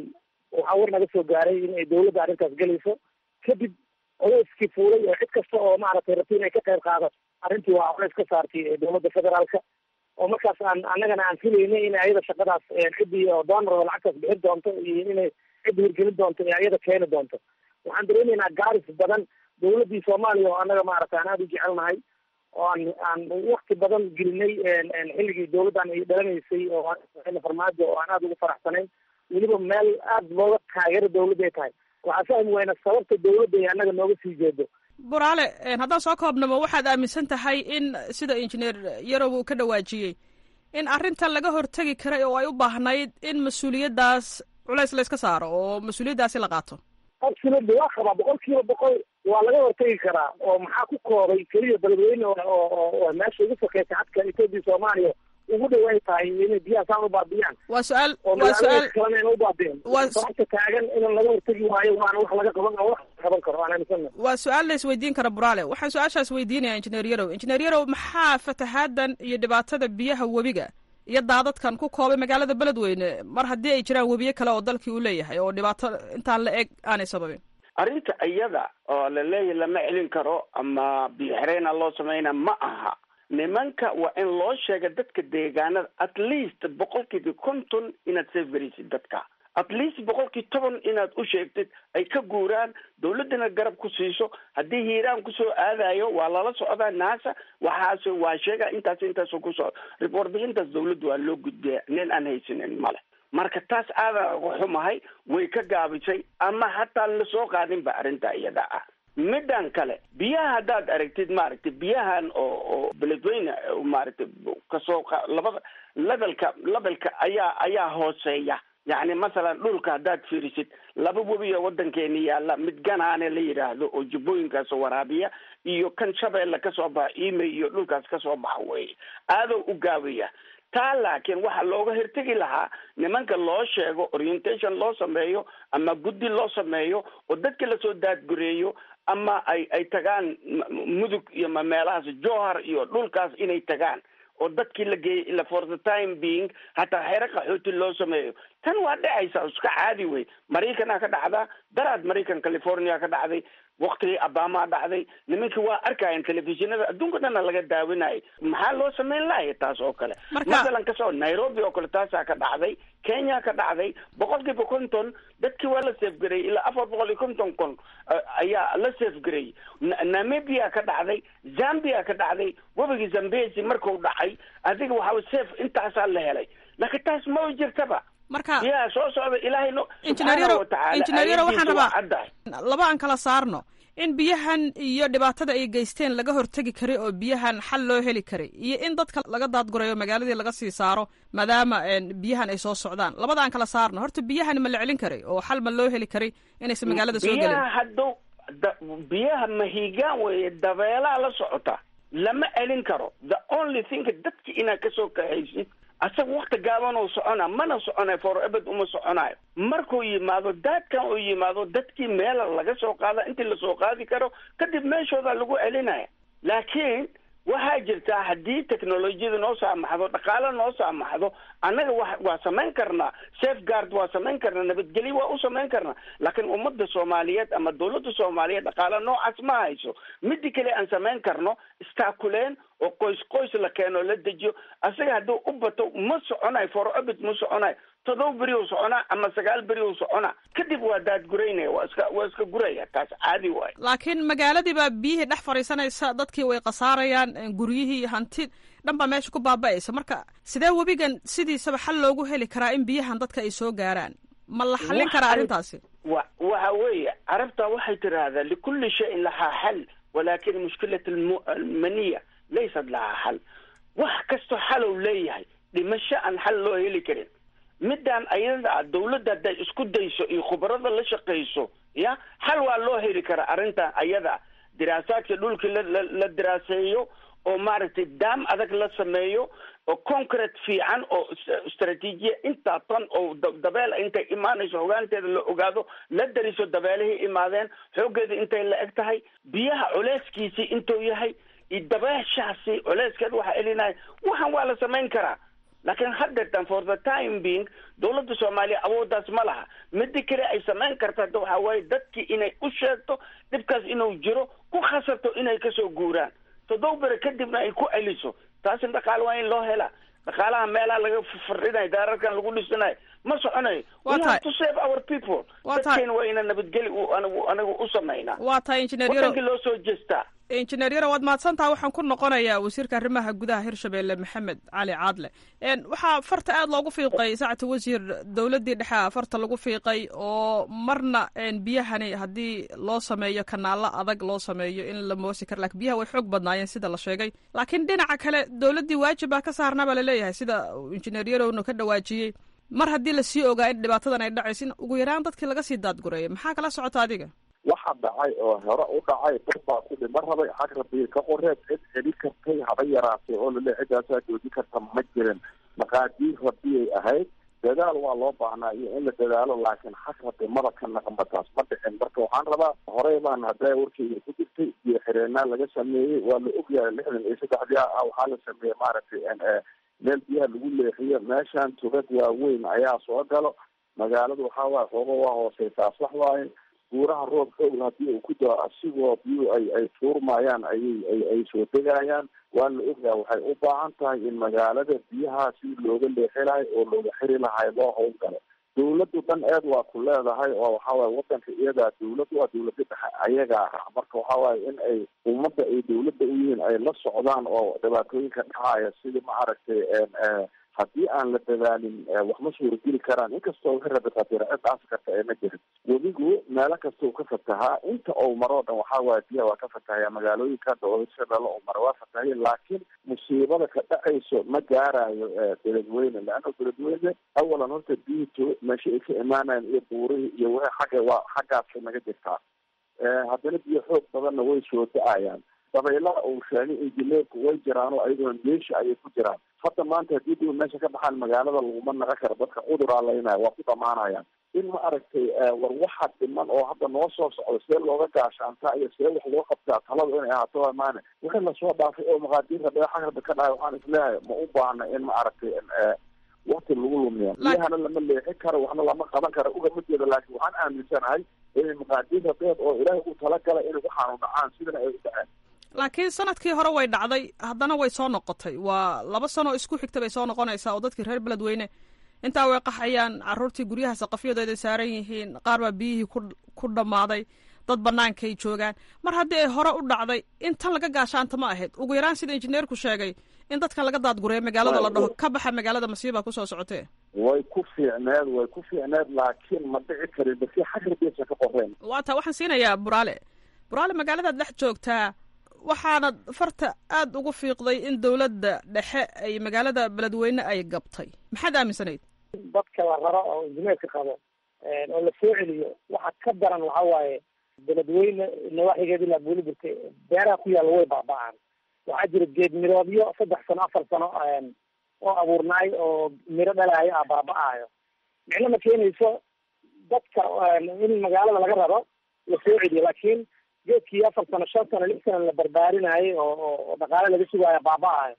Speaker 3: waxaa war naga soo gaaray in ay dawladda arrintaas gelayso kadib culeyskii fuulay oo cid kasta oo maaragtay rabti inay ka qayb qaadato arrintii waa culeys ka saartay dowladda federaalka oo markaas aan annagana aan filaynay in ayada shaqadaas ciddii oo doonor oo lacagtaas bixin doonto iyo inay cidda hirgelin doonto ee ayada keeni doonto waxaan dareemaynaa gaaris badan dawladdii soomaaliya oo annaga maaragtay aan aada u jecelnahay oo aan aan wakti badan gelinay xilligii dawladdan ay dhalanaysay oo farmaajo oo aan aada ugu faraxsanayn weliba meel aada looga taageero dawladda ay tahay waxaa fahmi wayna sababta dawladda ay annaga nooga sii jeedo
Speaker 11: buraale haddaan soo koobnamo waxaad aaminsan tahay in sida injineer yarow uu ka dhawaajiyey in arrintan laga hortegi karay oo ay u baahnayd in mas-uuliyaddaas culays layska saaro oo mas-uuliyaddaasi la qaato
Speaker 3: absolutely waa qabaa boqol kiiba boqol waa laga hortegi karaa oo maxaa ku koobay keliya beledweyne oo meesha ugu sakeysa xadka etoobiya soomaaliya ugu dhawaay tahay inay biyaha saan u baabiyaan
Speaker 11: waa su-aal
Speaker 3: oo
Speaker 11: waa su-aal
Speaker 3: kalena ina u baabiyan sababta taagan in laga hortegi waayo waana wax laga qaban oo wax qaban karo aan aaminsana
Speaker 11: waa su-aal la isweydiin kara buraale waxaan su-aashaas weydiinaya injineer yarow injineer yarow maxaa fatahaaddan iyo dhibaatada biyaha webiga iyo daadadkan ku koobay magaalada beledweyne mar haddii ay jiraan webiyo kale oo dalkii uu leeyahay oo dhibaato intaan la eg aanay sababin
Speaker 4: arrinta iyada oo la leeyahy lama celin karo ama biyo xireyna loo sameyna ma aha nimanka waa in loo sheega dadka deegaanada at least boqolkiiba konton inaad seefgaraysid dadka at least boqolkii toban inaad u sheegtid ay ka guuraan dawladdana garab ku siiso haddii hiiraan kusoo aadayo waa lala socdaa naasa waxaas waa sheega intaas intaas kusoo report bixintaas dawladda waa loo gudbiya nin aan haysanin male marka taas aadan uga xumahay way ka gaabisay ama hataa lasoo qaadin ba arrinta iyada ah middan kale biyaha haddaad aragtid maaragtay biyahan oo oo beledweyne maaragtay kasoo labada levelka levelka ayaa ayaa hooseeya yacni masalan dhulka haddaad fiirisid laba webiyo waddankeeni yaalla mid ganaane la yidhaahdo oo jubbooyinkaas waraabiya iyo kan shabeelle kasoo baxa ime iyo dhulkaas kasoo baxa weeye aadoo u gaabaya taa laakiin waxaa looga hirtegi lahaa nimanka loo sheego orientation loo sameeyo ama guddi loo sameeyo oo dadka lasoo daadgureeyo ama ay ay tagaan mudug iyo ma meelahaas johar iyo dhulkaas inay tagaan oo dadkii la geeyay ila for the time being hataa xero qaxooti loo sameeyo tan waa dhacaysa iska caadi wey maraykanaa ka dhacdaa daraad maraykan california ka dhacday waktigii abamaa dhacday nimankii waa arkayan telefishinada adduunka dhana laga daawinayay maxaa loo sameyn lahaya taas oo kale masalan kasoo nairobi oo kale taasaa ka dhacday kenya ka dhacday boqol kiiba konton dadkii waa la safgarayay ilaa afar boqol iyo konton kon ayaa la safgarayay namibia ka dhacday zambia ka dhacday webigii zambesi marku dhacay adiga waxaa safe intaasaa la helay laakiin taas ma jirtaba
Speaker 11: marka
Speaker 4: yaa soo socda ilaahay no
Speaker 11: injineeryaro injineeryaro waxaan rabaa
Speaker 4: caddahay
Speaker 11: laba aan kala saarno in biyahan iyo dhibaatada ay geysteen laga hortegi karay oo biyahan xal loo heli karay iyo in dadka laga daadgurayo magaaladii laga sii saaro maadaama biyahan ay soo socdaan labada aan kala saarno horta biyahan ma la celin karay oo xal ma loo heli karay inaysan magaalada soo gelin
Speaker 4: biyaha hadduu da biyaha mahigaan weeye dabeelaa la socota lama celin karo the only thing dadki inaad kasoo kaxaysid asaga wakti gaaban uu socona mana soconayo for ebed uma soconayo markuu yimaado daadkan uu yimaado dadkii meela laga soo qaada intii lasoo qaadi karo kadib meeshooda lagu celinaya laakiin waxaa jirtaa haddii technolojiyada noo saamaxdo dhaqaale noo saamaxdo annaga wa waa samayn karnaa safeguard waa samayn karnaa nabadgelyo waa u samayn karnaa laakiin ummadda soomaaliyeed ama dawladda soomaaliyeed dhaqaale noocaas ma hayso midi kale aan samayn karno istaakuleen oo qoys qoys la keeno la dejiyo asaga hadduu u bato ma soconayo forobit ma soconayo todoba beri u soconaa ama sagaal beri u soconaa kadib waa daadguraynaya waa iska waa iska guraya taas caadi waayo
Speaker 11: laakiin magaaladii baa biyihii dhex fadhiisanaysa dadkii way khasaarayaan guryihii hanti dhan baa meesha ku baaba'aysa marka sidee webigan sidiisaba xal loogu heli karaa in biyahan dadka ay soo gaaraan ma la xallin karaa arrintaasi
Speaker 4: wa waxa weeye carabta waxay tiraahdaa likulli shayin lahaa xal walakin mushkilat almaniya laysat lahaa xal wax kastoo xalow leeyahay dhimasho aan xal loo heli karin midaan ayada ah dawladda hadday isku dayso iyo khubarada la shaqayso ya xal waa loo heli karaa arrintan ayada ah diraasaadka dhulkii la la la diraaseeyo oo maaragtay daam adag la sameeyo oo concrete fiican oo istraatiijiya intaa tan oo dabeel intay imaanayso hogaanteeda la ogaado la dariso dabeelihii imaadeen xooggeeda intay la eg tahay biyaha culeyskiisii intuu yahay iyo dabeeshaasi culeyskeed waxaa elinaya waxan waa la samayn karaa laakiin haddeetan for the time being dawladda soomaaliya awooddaas ma laha midi kale ay samayn karta hadda waxaa waaye dadkii inay u sheegto dhibkaas inuu jiro ku khasabto inay kasoo guuraan toddoba bere kadibna ay ku celiso taasina dhaqaale waa in loo helaa dhaqaalaha meelaha laga fardhinayo daararkan lagu dhisanayo ma soconayo we have to save our people dadkeena waa ina nabadgeli anigu anigu u samaynaa
Speaker 11: waa tahay injineer yaro
Speaker 4: wadankii loo soo jeestaa
Speaker 11: injineer yaro waad mahadsantaha waxaan ku noqonayaa wasiirka arrimaha gudaha hirshabelle maxamed cali caadle waxaa farta aada loogu fiiqay saacata wasiir dowladdii dhexe farta lagu fiiqay oo marna biyahani haddii loo sameeyo kanaalo adag loo sameeyo in la moosi karo lakin biyaha way xoog badnaayeen sida la sheegay laakiin dhinaca kale dowladdii waajib baa ka saarnaa baa laleeyahay sida injineer yarowna ka dhawaajiyey mar haddii lasii ogaa in dhibaatadan ay dhacayso in ugu yaraan dadkii laga sii daadgureeya maxaa kala socota adiga
Speaker 5: waxa dhacay oo hore u dhacay dad baa ku dhima rabay xag rabi ka qoreed cid celi kartay haba yaraatay oo lale ciddaasaa joojin karta ma jirin maqaadiir rabiyay ahayd dadaal waa loo baahnaa iyo in la dadaalo laakiin xag rabi maba ka naqanba taas ma dhicin marka waxaan rabaa horey baan haddaa warkeyga ku jirtay biyo xireenaa laga sameeyey waa la ogyahay lixdan iyo saddexdii ah waxaa la sameeyey maaragtay meel biyaha lagu leexiyo meeshan tugad waaweyn ayaa soo galo magaaladu waxaa waaye xoogo waa hooseysaa sax waaye buuraha roob xoogla haddii uu ku dao asigoo biyuhu ay ay tuurmayaan ayay ay ay soo degayaan waa la ogyaha waxay u baahan tahay in magaalada biyaha si looga leexi lahay oo looga xiri lahay loo howlgalo dawladdu dhan eed waa ku leedahay oo waxawaaye wadanka iyadaa dawladdu waa dawlada dhexe ayagaa ah marka waxawaaye in ay ummadda ay dawladda u yihiin ay la socdaan oo dhibaatooyinka dhacaya sidii ma aragtay haddii aan la dadaalin wax ma suurageli karaan inkastoo wixii rabi qadira cid dhaasi karta ee ma jirin webigu meelo kasta uu ka fatahaa inta ou maroo dhan waxaa waaye biyaha waa ka fatahaya magaalooyinka doolasha dhalo ou mara waa fatahaya laakiin musiibada ka dhacayso ma gaarayo beledweyne leanna beledweyne awalan horta biyito meesha ay ka imaanayan iyo buurihii iyo wixii xagga waa xaggaasay naga jirtaa haddana biyo xoog badanna way soo da-ayaan dabaylaha uu sheegay injineerku way jiraan oo ayaguna meesha ayay ku jiraan hadda maanta haddii dib meesha ka baxaan magaalada laguma naqa karo dadka cuduraa laynaya waa ku dhamaanayaan in ma aragtay war waxa dhiman oo hadda noo soo socdo see looga gaashaantaa iyo see wax loo qabtaa talada inay ahaato waa maane wixii lasoo dhaafay oo maqaadiirka dhagaxa rabbi ka dhahay waxaan isleeyahay ma u baahna in ma aragtay wakti lagu lumiya biyahana lama leexin karo waxna lama qaban karo ugama jeedo laakiin waxaan aaminsanahay inay maqaadiirka deed oo ilaahay u talagalay inay waxaanu dhacaan sidana ay u dhaceen
Speaker 11: laakiin sanadkii hore way dhacday haddana way soo noqotay waa laba sano isku xigta bay soo noqonaysaa oo dadkii reer beledweyne intaa way qaxayaan caruurtii guryaha saqafyadooda saaran yihiin qaar baa biyihii ku ku dhammaaday dad bannaankay joogaan mar haddii ay hore u dhacday in tan laga gaashaanta ma ahayd ugu yaraan sida injineerku sheegay in dadkan laga daadgureeyo magaalada la dhaho ka baxa magaalada masiibaa kusoo socotee
Speaker 5: way ku fiicneed way ku fiicneed laakiin ma dhici karin basi xagribeysa ka qoreen
Speaker 11: waa taa waxaan siinayaa buraale buraale magaaladaad dhex joogtaa waxaana farta aada ugu fiiqday in dowladda dhexe ay magaalada beledweyne ay gabtay maxaad aaminsanayd
Speaker 3: dadka la raro oo injineerka qabo oo la soo celiyo waxa ka daran waxa waaye beledweyne nawaaxigeed ilaa buuliburka beeraha ku yaalla way baaba-aan waxaa jira geed miroodyo saddex sano afar sano oo abuurnaay oo miro dhalaayo ah baaba-aayo micno ma keenayso dadka in magaalada laga raro la soo celiyo laakiin geedkii afar sano shan sano lix sano la barbaarinayay oo oo dhaqaale laga sugaayo baaba-ayo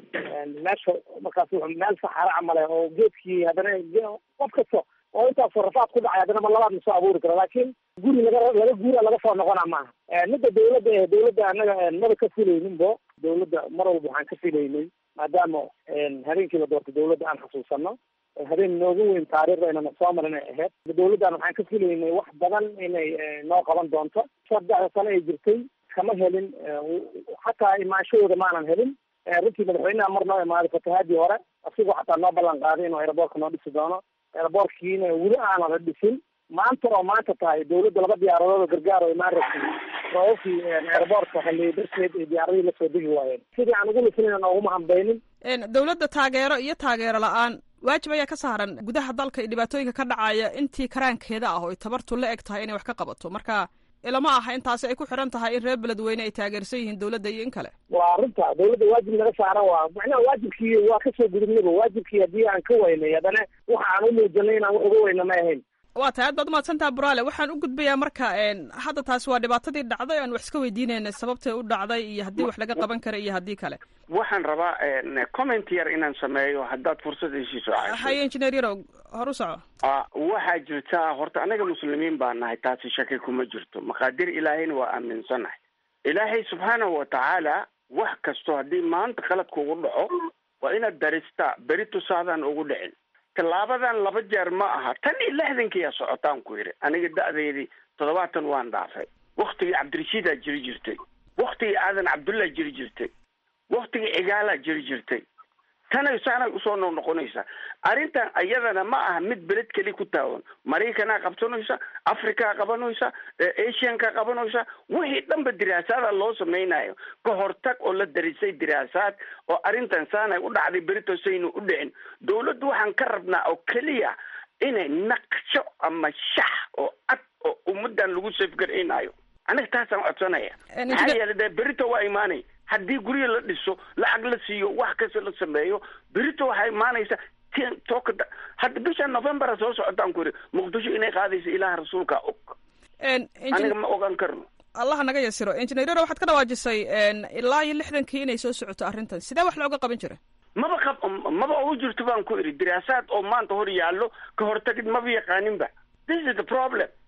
Speaker 3: meesha markaas wuxuu meel saxaro camale oo geedkii haddana qof kasta oo intaasoo rafaad ku dhacay haddana ma labaad ma soo abuuri karo laakiin guri laga laga guura laga soo noqona maaha midda dawladda eh dawladda annaga maba ka filayninbo dawladda mar walba waxaan ka filaynay maadaama habeenkii la doortay dawladda aan xasuusano habeen noogu weyn taariikhda inana soo marin ay ahayd dawladdan waxaan ka filaynay wax badan inay noo qaban doonto saddexda sano ay jirtay kama helin xataa imaanshahooda maanan helin runtii madaxweynaha mar noo imaaday fatahaadii hore asigoo xataa noo ballan qaaday inuu aeroboortka noo dhisi doono aeroboortkiina weli aanan la dhisin maanta oo maanta tahay dawladda laba diyaaradood oo gargaar oo imaan rabtay roobabkii aeroboortka halliy darteed ay diyaaradihii lasoo degi waayeen sidii aan ugu lisinayna nooguma hambaynin
Speaker 11: dawladda taageero iyo taageero la-aan waajib ayaa ka saaran gudaha dalka iyo dhibaatooyinka ka dhacaya intii karaankeeda ah oo ay tabartu la eg tahay inay wax ka qabato marka ilama aha intaasi ay ku xiran tahay in reer beledweyne ay taageersan yihiin dawladda iyo in kale
Speaker 3: waa arrinta dawladda waajib laga saara waa macnaha waajibkii waa kasoo gudubnaba waajibkii haddii aan ka weynay haddana waxa aan u muujinay inaan wax uga weyna ma ahayn
Speaker 11: waa tahay aad baad umahadsantaha buraale waxaan u gudbayaa marka hadda taasi waa dhibaatadii dhacday aan wax iska weydiinayna sababtay u dhacday iyo haddii wax laga qaban kara iyo haddii kale
Speaker 4: waxaan rabaa comment yar inaan sameeyo haddaad fursad isiiso
Speaker 11: haye engineer yarow hor u soco
Speaker 4: waxaa jirta horta anaga muslimiin baa nahay taasi shaki kuma jirto maqaadir ilaahayna waa aaminsanahay ilaahay subxaanahu watacaala wax kasto haddii maanta qalad kugu dhaco waa inaad daristaa beri tusaadaan ugu dhicin tallaabadan laba jeer ma aha tan iyo lixdankiiya socotaan ku yidhi aniga da-deydii toddobaatan waan dhaafay waktigii cabdirashiidaa jiri jirtay waktigii aadan cabdullah jiri jirtay waktigii cigaalaa jiri jirtay tanay saanay usoo noqnoqonaysaa arrintan iyadana ma aha mid beled keli ku taawan maraykanaa qabsanaysa afrikaa qabanaysa asianka qabanaysa wixii dhanba diraasaada loo samaynayo ka hortag oo la darisay diraasaad oo arrintan saanay u dhacday beritosaynu u dhicin dawladdu waxaan ka rabnaa oo keliya inay naqsho ama shax oo cad oo ummadan lagu safgaraynayo aniga taasaan codsanaya maxaa yeele dee berito waa imaanay haddii guryo la dhiso lacag la siiyo wax kasta la sameeyo berito waxaa imaanaysa tooka hadda bisha novembera soo socotaan ku yidhi muqdisho inay qaadaysa ilaah rasuulka og aniga ma ogaan karno
Speaker 11: allaha naga yasiro engineerero waxaad ka dhawaajisay ilaa iyo lixdankii inay soo socoto arrintan sidee wax looga qaban jira
Speaker 4: maba qab maba ugu jirto baan ku idhi diraasaad oo maanta hor yaallo ka hortagid maba yaqaaninba this is the problem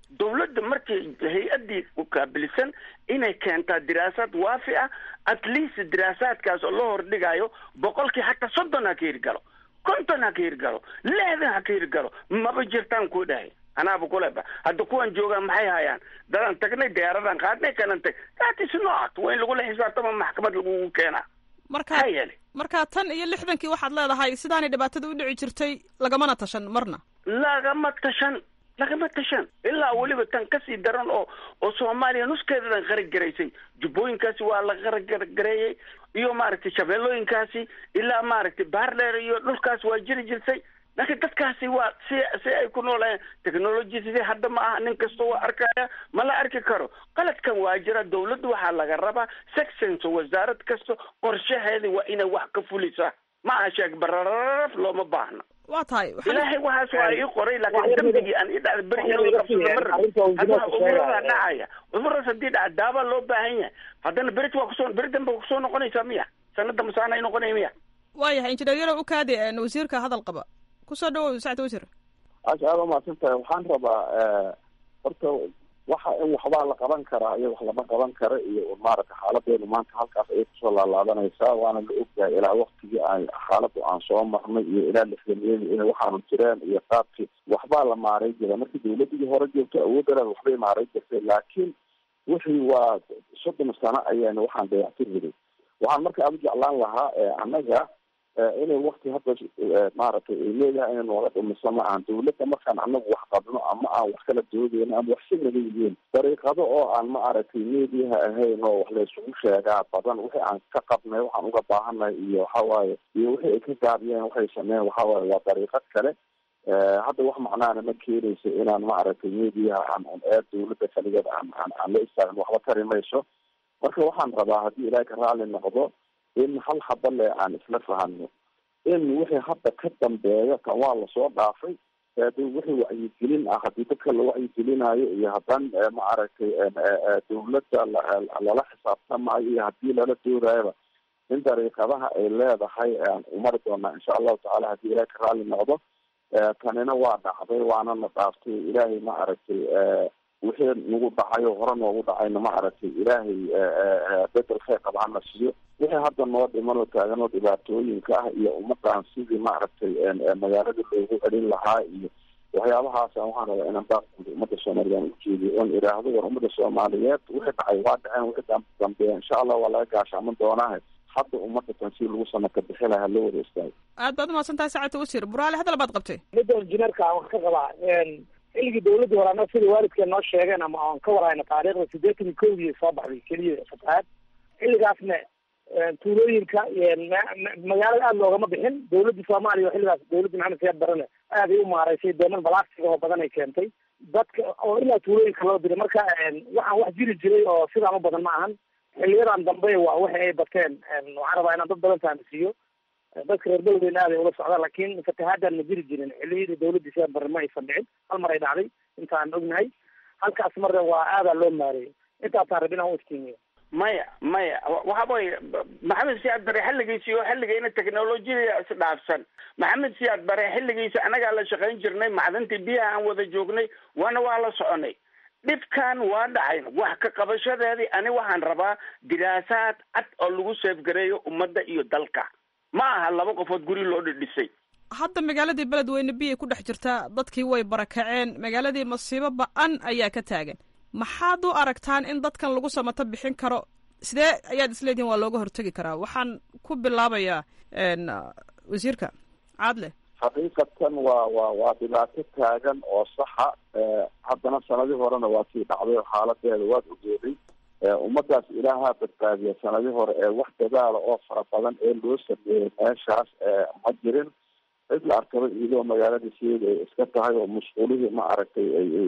Speaker 4: dawladda markii hay-addii ukaabilisan inay keentaa diraasaad waafi ah at least diraasaadkaas oo loo hordhigayo boqolkii hataa soddon ha ka hirgalo konton ha ka hirgalo lixdan ha ka hirgalo maba jirtaan ku dhahay anaaba kuleba hadda kuwan joogaan maxay hayaan dadaan tagnay diyaaradan qaadnay kalan tag that is not waa in lagula xisaabtama maxkamad lagugu keenaa
Speaker 11: marka
Speaker 4: maxaa yeelay
Speaker 11: marka tan iyo lixdankii waxaad leedahay sidaanay dhibaatada u dhici jirtay lagamana tashan marna
Speaker 4: lagama tashan lagama tashan ilaa weliba tan kasii daran oo oo soomaaliya nuskeedadan qaragaraysay jubbooyinkaasi waa la qaragareeyey iyo maaragtay shabeellooyinkaasi ilaa maaragtay baardheer iyo dhulkaas waa jiri jirtay laakiin dadkaasi waa si si ay ku noolayeen technology sidii hadda ma aha nin kasta waa arkaya ma la arki karo qaladkan waa jira dawladda waxaa laga rabaa sections wasaarad kasta qorshaheeda waa inay wax ka fulisa ma aha sheeg barararaf looma baahna
Speaker 11: waa tahay
Speaker 4: ilaahay waxaas waa ii qoray laakiin dambigii aan ii dhacda beri in laga qabsado ma rabi hadda cudurada dhacaya cuduradaas haddii dhaca daaba loo baahan yahay haddana berit waa kusoo beri dambe waa kusoo noqonaysaa miya sanada masaana ay noqonaya miya
Speaker 11: waayahay injineer yarow ukaadi wasiirka hadal qaba kusoo dhawow sacd wasiir
Speaker 5: aasha aada umahadsan tahay waxaan rabaa horta waxa in waxbaa la qaban karaa iyo wax lama qaban kara iyo maaragta xaaladeenu maanta halkaas ayay kusoo laalaabanaysaa waana la ogyahay ilaa waktigii aan xaaladu aan soo marnay iyo ilaa lixdaniyadii inay waxaanu jireen iyo qaabkii waxbaa la maaray jira markii dawladii hore joogto awooddareed waxbay maaray jirtay laakiin wixii waa soddon sano ayayna waxaan dayactir jiray waxaan marka aada u jeclaan lahaa annaga inay wakti hadda maaragtay ay leedahay inay nooga dhumiso ma ahan dawladda markaan anagu wax qabno ama aan wax kala doodeyno ama wax si naga yihiin dariiqado oo aan ma aragtay mediaha ahayn oo wax laysugu sheegaa badan wixii aan ka qabnay waxaan uga baahanay iyo waxawaaye iyo wixii ay ka gaabiyeen waxay sameeyeen waxawaaye waa dariiqad kale hadda wax macnaana ma keenayso inaan ma aragtay mediaha aan ee dawladda kaligeed aan aan aan la istaagin waxba tari mayso marka waxaan rabaa haddii ilaahay ka raali noqdo in hal haba le aan isla fahano in wixii hadda ka dambeeya kan waa lasoo dhaafay de wixii wacyigelin ah haddii dadka la wacyigelinayo iyo haddaan ma aragtay dawladda lala xisaabtamayo iyo haddii lala doorayaba in dariiqadaha ay leedahay aan umari doonaa insha allahu tacala haddii ilaahay ka raali noqdo tanina waa dhacday waana na dhaaftay ilaahay ma aragtay wixii nagu dhacayo hore noogu dhacayna ma aragtay ilaahay bedel kheyr qaba hana siiyo wixii hadda noo dhimanoo taaganoo dhibaatooyinka ah iyo ummadan sidii maaragtay magaalada loogu celin lahaa iyo waxyaabahaasa waxaan rabaa inaan baaqguud ummadda soomaaliyeed ujeediyo oon idhaahdo war ummadda soomaaliyeed wixii dhacay waa dhaceen wixii dambeeya insha allah waa laga gaashaaman doonaahe hadda ummadda tan si lagu sanaka bixi lahaa loo wada istaago
Speaker 11: aad baad umahadsan tahay sacadta wasiir buraale hadal baad qabtay
Speaker 3: midda injineerka aan wax ka qabaa xilligii dawladda hore annaga sida waalidkeen noo sheegeen ama aan ka warhayna taariikhda siddeetan iyo kowdii soo baxday keliya fatahaad xilligaasna tuulooyinka magaalada aada loogama bixin dawladda soomaaliya oo xilligaas dawladda maxamed siyaad barane aaday u maaraysay dooman balaastig oo badan ay keentay dadka oo ilaa tuulooyinka loo diray marka waxaan wax jiri jiray oo sidaan u badan ma ahan xiliyadan dambe waa waxa ay bateen waxaan rabaa inaan dad badan fahamsiiyo dadka reer beledweyne aaday ula socdaan laakiin fatahaadan ma jiri jirin xiliyadii dawladda siyaad barre ma aysan dhicin hal mar ay dhacday intaan ognahay halkaas marna waa aadaa loo maareeyay intaasaan rabin aan u iftiimiyo
Speaker 4: maya maya waxa weye maxamed siyaad bare xilligiisi oo xilligayna technolojiyada isdhaafsan maxamed siyaad bare xilligiisa anagaa la shaqayn jirnay macdantii biyaha aan wada joognay waana waa la soconay dhibkan waa dhacayn wax ka qabashadeedii ani waxaan rabaa diraasaad cad oo lagu seefgareeyo ummadda iyo dalka ma aha laba qofood guri loo dhidhisay
Speaker 11: hadda magaaladii beledweyne biyay ku dhex jirtaa dadkii way barakaceen magaaladii masiibo ba-an ayaa ka taagan maxaad u aragtaan in dadkan lagu samato bixin karo sidee ayaad isleedihin waa looga hortegi karaa waxaan ku bilaabayaa wasiirka caadle
Speaker 5: xaqiiqatan waa waa waa dhibaato taagan oo saxa haddana sanadii horena waa sii dhacday oo xaaladeeda waad ogeeday ummadaas ilaahaa badbaadiya sanadii hore ee wax dadaala oo fara badan ee loo sameeyey meeshaas ma jirin cid la arkaba iyadoo magaaladii sideeda ay iska tahay oo musquulihii ma aragtay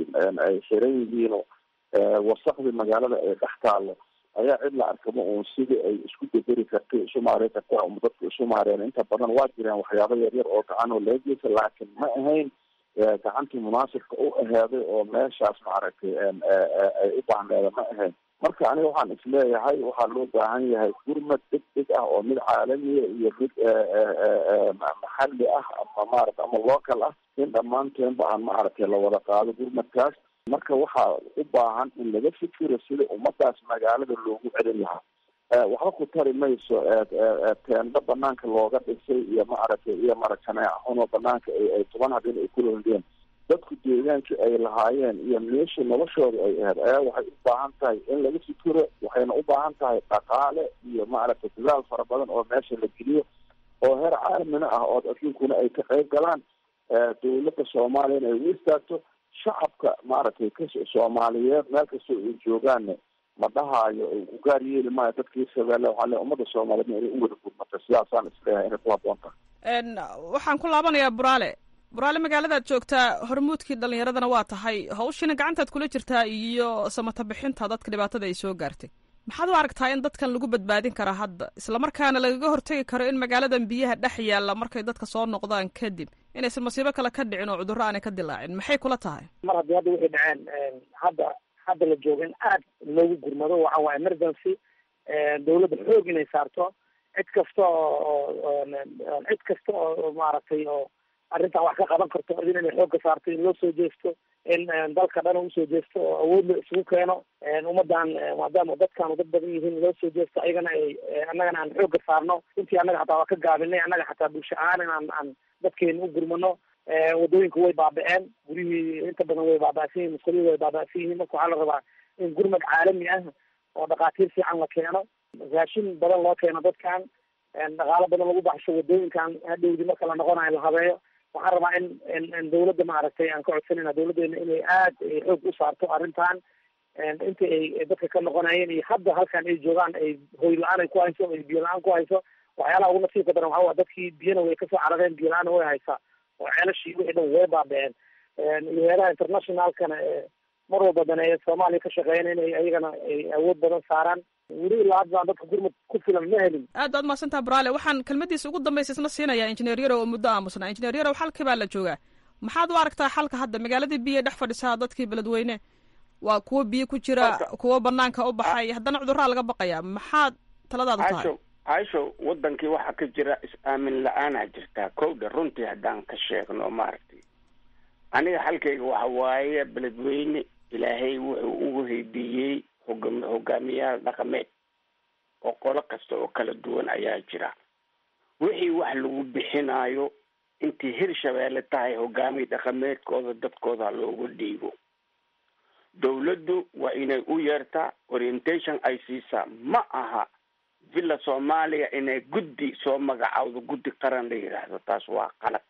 Speaker 5: ay xiran yihiin oo wasakdii magaalada ay dhex taalo ayaa cid la arkaba uun sidii ay isku bederi kartay isu maarey karta um dadku isu maareen inta badan waa jireen waxyaabo yaryar oo gacan oo laga geysa laakiin ma ahayn gacantii munaasibka u aheeday oo meeshaas maaragtay ay u baahneeda ma ahayn marka aniga waxaan isleeyahay waxaa loo baahan yahay gurmad deg deg ah oo mid caalamiya iyo mid maxalli ah ama maarata ama local ah in dhammaanteenba aan maaragtay lawada qaado gurmadkaas marka waxaa u baahan in laga fikiro sida ummadaas magaalada loogu celin lahaa waxba ku tari mayso teendho banaanka looga dhisay iyo maaragtay iyo marakaneecunoo banaanka ay toban habeen ay ku londeen dadku deegaankii ay lahaayeen iyo meeshii noloshooda ay ahayd ayaa waxay u baahan tahay in laga fikiro waxayna u baahan tahay dhaqaale iyo maaragtay dadaal fara badan oo meesha la geliyo oo heer caalamina ah oo adduunkuna ay ka qayb galaan dawladda soomaaliyana ay u istaagto shacabka maaragtay ka soomaaliyeed meel kastoo ay joogaanna ma dhahaayo u gaar yeeli maayo dadkii shabeelle waxaa le ummadda soomaaliyeedna inay u wada gurmato sidaasaan isleeyahay inay ku haboon tahay
Speaker 11: waxaan ku laabanayaa buraale buraale magaaladaad joogtaa hormuudkii dhalinyaradana waa tahay hawshiina gacantaad kula jirtaa iyo samata bixinta dadka dhibaatada ay soo gaartay maxaad u aragtaa in dadkan lagu badbaadin karaa hadda islamarkaana lagaga hortegi karo in magaaladan biyaha dhex yaalla markay dadka soo noqdaan kadib inaysan masiibo kale ka dhicin oo cudurro aanay ka dilaacin maxay kula tahay
Speaker 3: mar haddii hadda waxay dhaceen hadda hadda la jooga in aad loogu gurmado waxa waa emergency dawladda xoog inay saarto cid kasta oo cid kasta oo maaragtay oo arrintan wax ka qaban karto idin inay xoogga saarto in loo soo jeesto in dalka dhan usoo jeesto oo awood la isugu keeno ummadan maadaama dadkaanu dad badan yihiin loo soo jeesto ayagana ay annagana aan xoogga saarno intii annaga xataa waa ka gaabinay annaga xataa bulsho ahaan inaan aan dadkeena u gurmano wadooyinka way baaba-een guryihii inta badan way baaba-san yihin musqulihii way baaba-san yihiin marka waxaa la rabaa in gurmad caalami ah oo dhakhaatiir fiican la keeno raashin badan loo keeno dadkan dhaqaalo badan lagu baxsho wadooyinkan hadhowdi marka la noqonayo la habeeyo waxaan rabaa in in in dawladda maaragtay aan ka codsanayna dawladdeena inay aad xoog u saarto arrintan inta ay dadka ka noqonayeen iyo hadda halkan ay joogaan ay hoy la-aan ay ku hayso ay biyo la-aan ku hayso waxyaalaha ugu nasiibka daran waxaa waa dadkii biyana way kasoo carareen biyo la-aana way haysaa oo ceelashii wixii dhan way baaba-een iyo heeraha internationalkana mar walba daneeya soomaaliya ka shaqeeyana inay ayagana ay awood badan saaraan weli ilaa hadda aan dadka gurmad ku filan ma helin
Speaker 11: aad baad mahadsantaha buraale waxaan kelmadiisa ugu dambaysa isna siinayaa injineer yarow oo muddo aamusnaa injineer yarow xalkii baa la joogaa maxaad u aragtaa xalka hadda magaaladii biyo dhex fadhisaa dadkii beledweyne waa kuwo biyo ku jira kuwo banaanka u baxay haddana cudurraa laga baqayaa maxaad taladaadu tahay
Speaker 4: caisho caisho wadankii waxaa ka jira is-aamin la-aanaa jirtaa kowdha runtii haddaan ka sheegno maaragtay aniga xalkayga waxa waaye beledweyne ilaahay wuxuu ugu heydiiyey hogam hogaamiyaal dhaqameed oo qolo kasta oo kala duwan ayaa jira wixii wax lagu bixinaayo intii hirshabeelle tahay hogaamiye dhaqameedkooda dadkooda loogu dhiibo dawladdu waa inay u yeertaa orientation ay siisaa ma aha villa soomaaliya inay guddi soo magacawdo guddi qaran la yidhaahdo taas waa qalad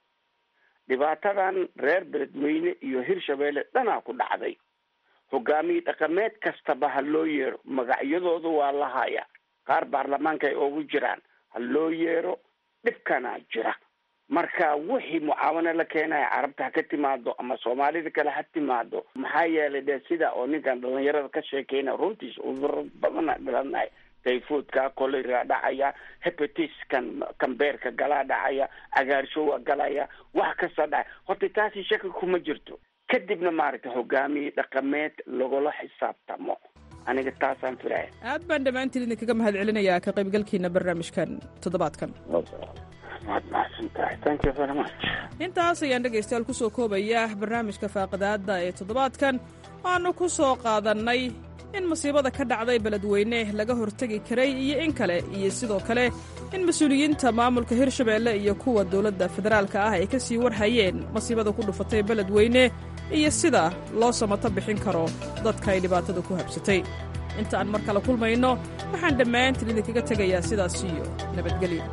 Speaker 4: dhibaatadan reer beledweyne iyo hirshabeelle dhanaa ku dhacday hogaamiye dhaqameed kastaba ha loo yeero magacyadooda waa la haya qaar baarlamaanka ay ugu jiraan ha loo yeero dhibkanaa jira marka wixii mucaawano la keenaya carabta ha ka timaado ama soomaalida kale ha timaado maxaa yeelay de sida oo ninkan dhalinyarada ka sheekeyna runtiis cuduro badana dhalanaya tayfoodka kolera dhacaya hepatiskan kambeerka galaa dhacaya cagaarshowa galaya wax kasta dhacay horta taasi shaki kuma jirto kadibna maaragtay hogaamiye dhaqameed lagula xisaabtamo aniga taasaan filaya
Speaker 11: aad baan dhammaantiin idinkaga mahad celinayaa ka qaybgalkiina barnaamijkan toddobaadkan
Speaker 4: waad mahadsan tahay thank you very much
Speaker 11: intaas ayaan dhegaystayaal kusoo koobaya barnaamijka faaqidaada ee toddobaadkan waanu ku soo qaadannay in masiibada ka dhacday beledweyne laga hortegi karay iyo in kale iyo sidoo kale in mas-uuliyiinta maamulka hirshabeelle iyo kuwa dowladda federaalka ah ay ka sii warhayeen masiibada ku dhufatay beledweyne iyo sida loo samato bixin karo dadka ay dhibaatada ku habsatay inta aan mar kale kulmayno waxaan dhammaantiin idinkaga tegayaa sidaas iyo nabadgelyo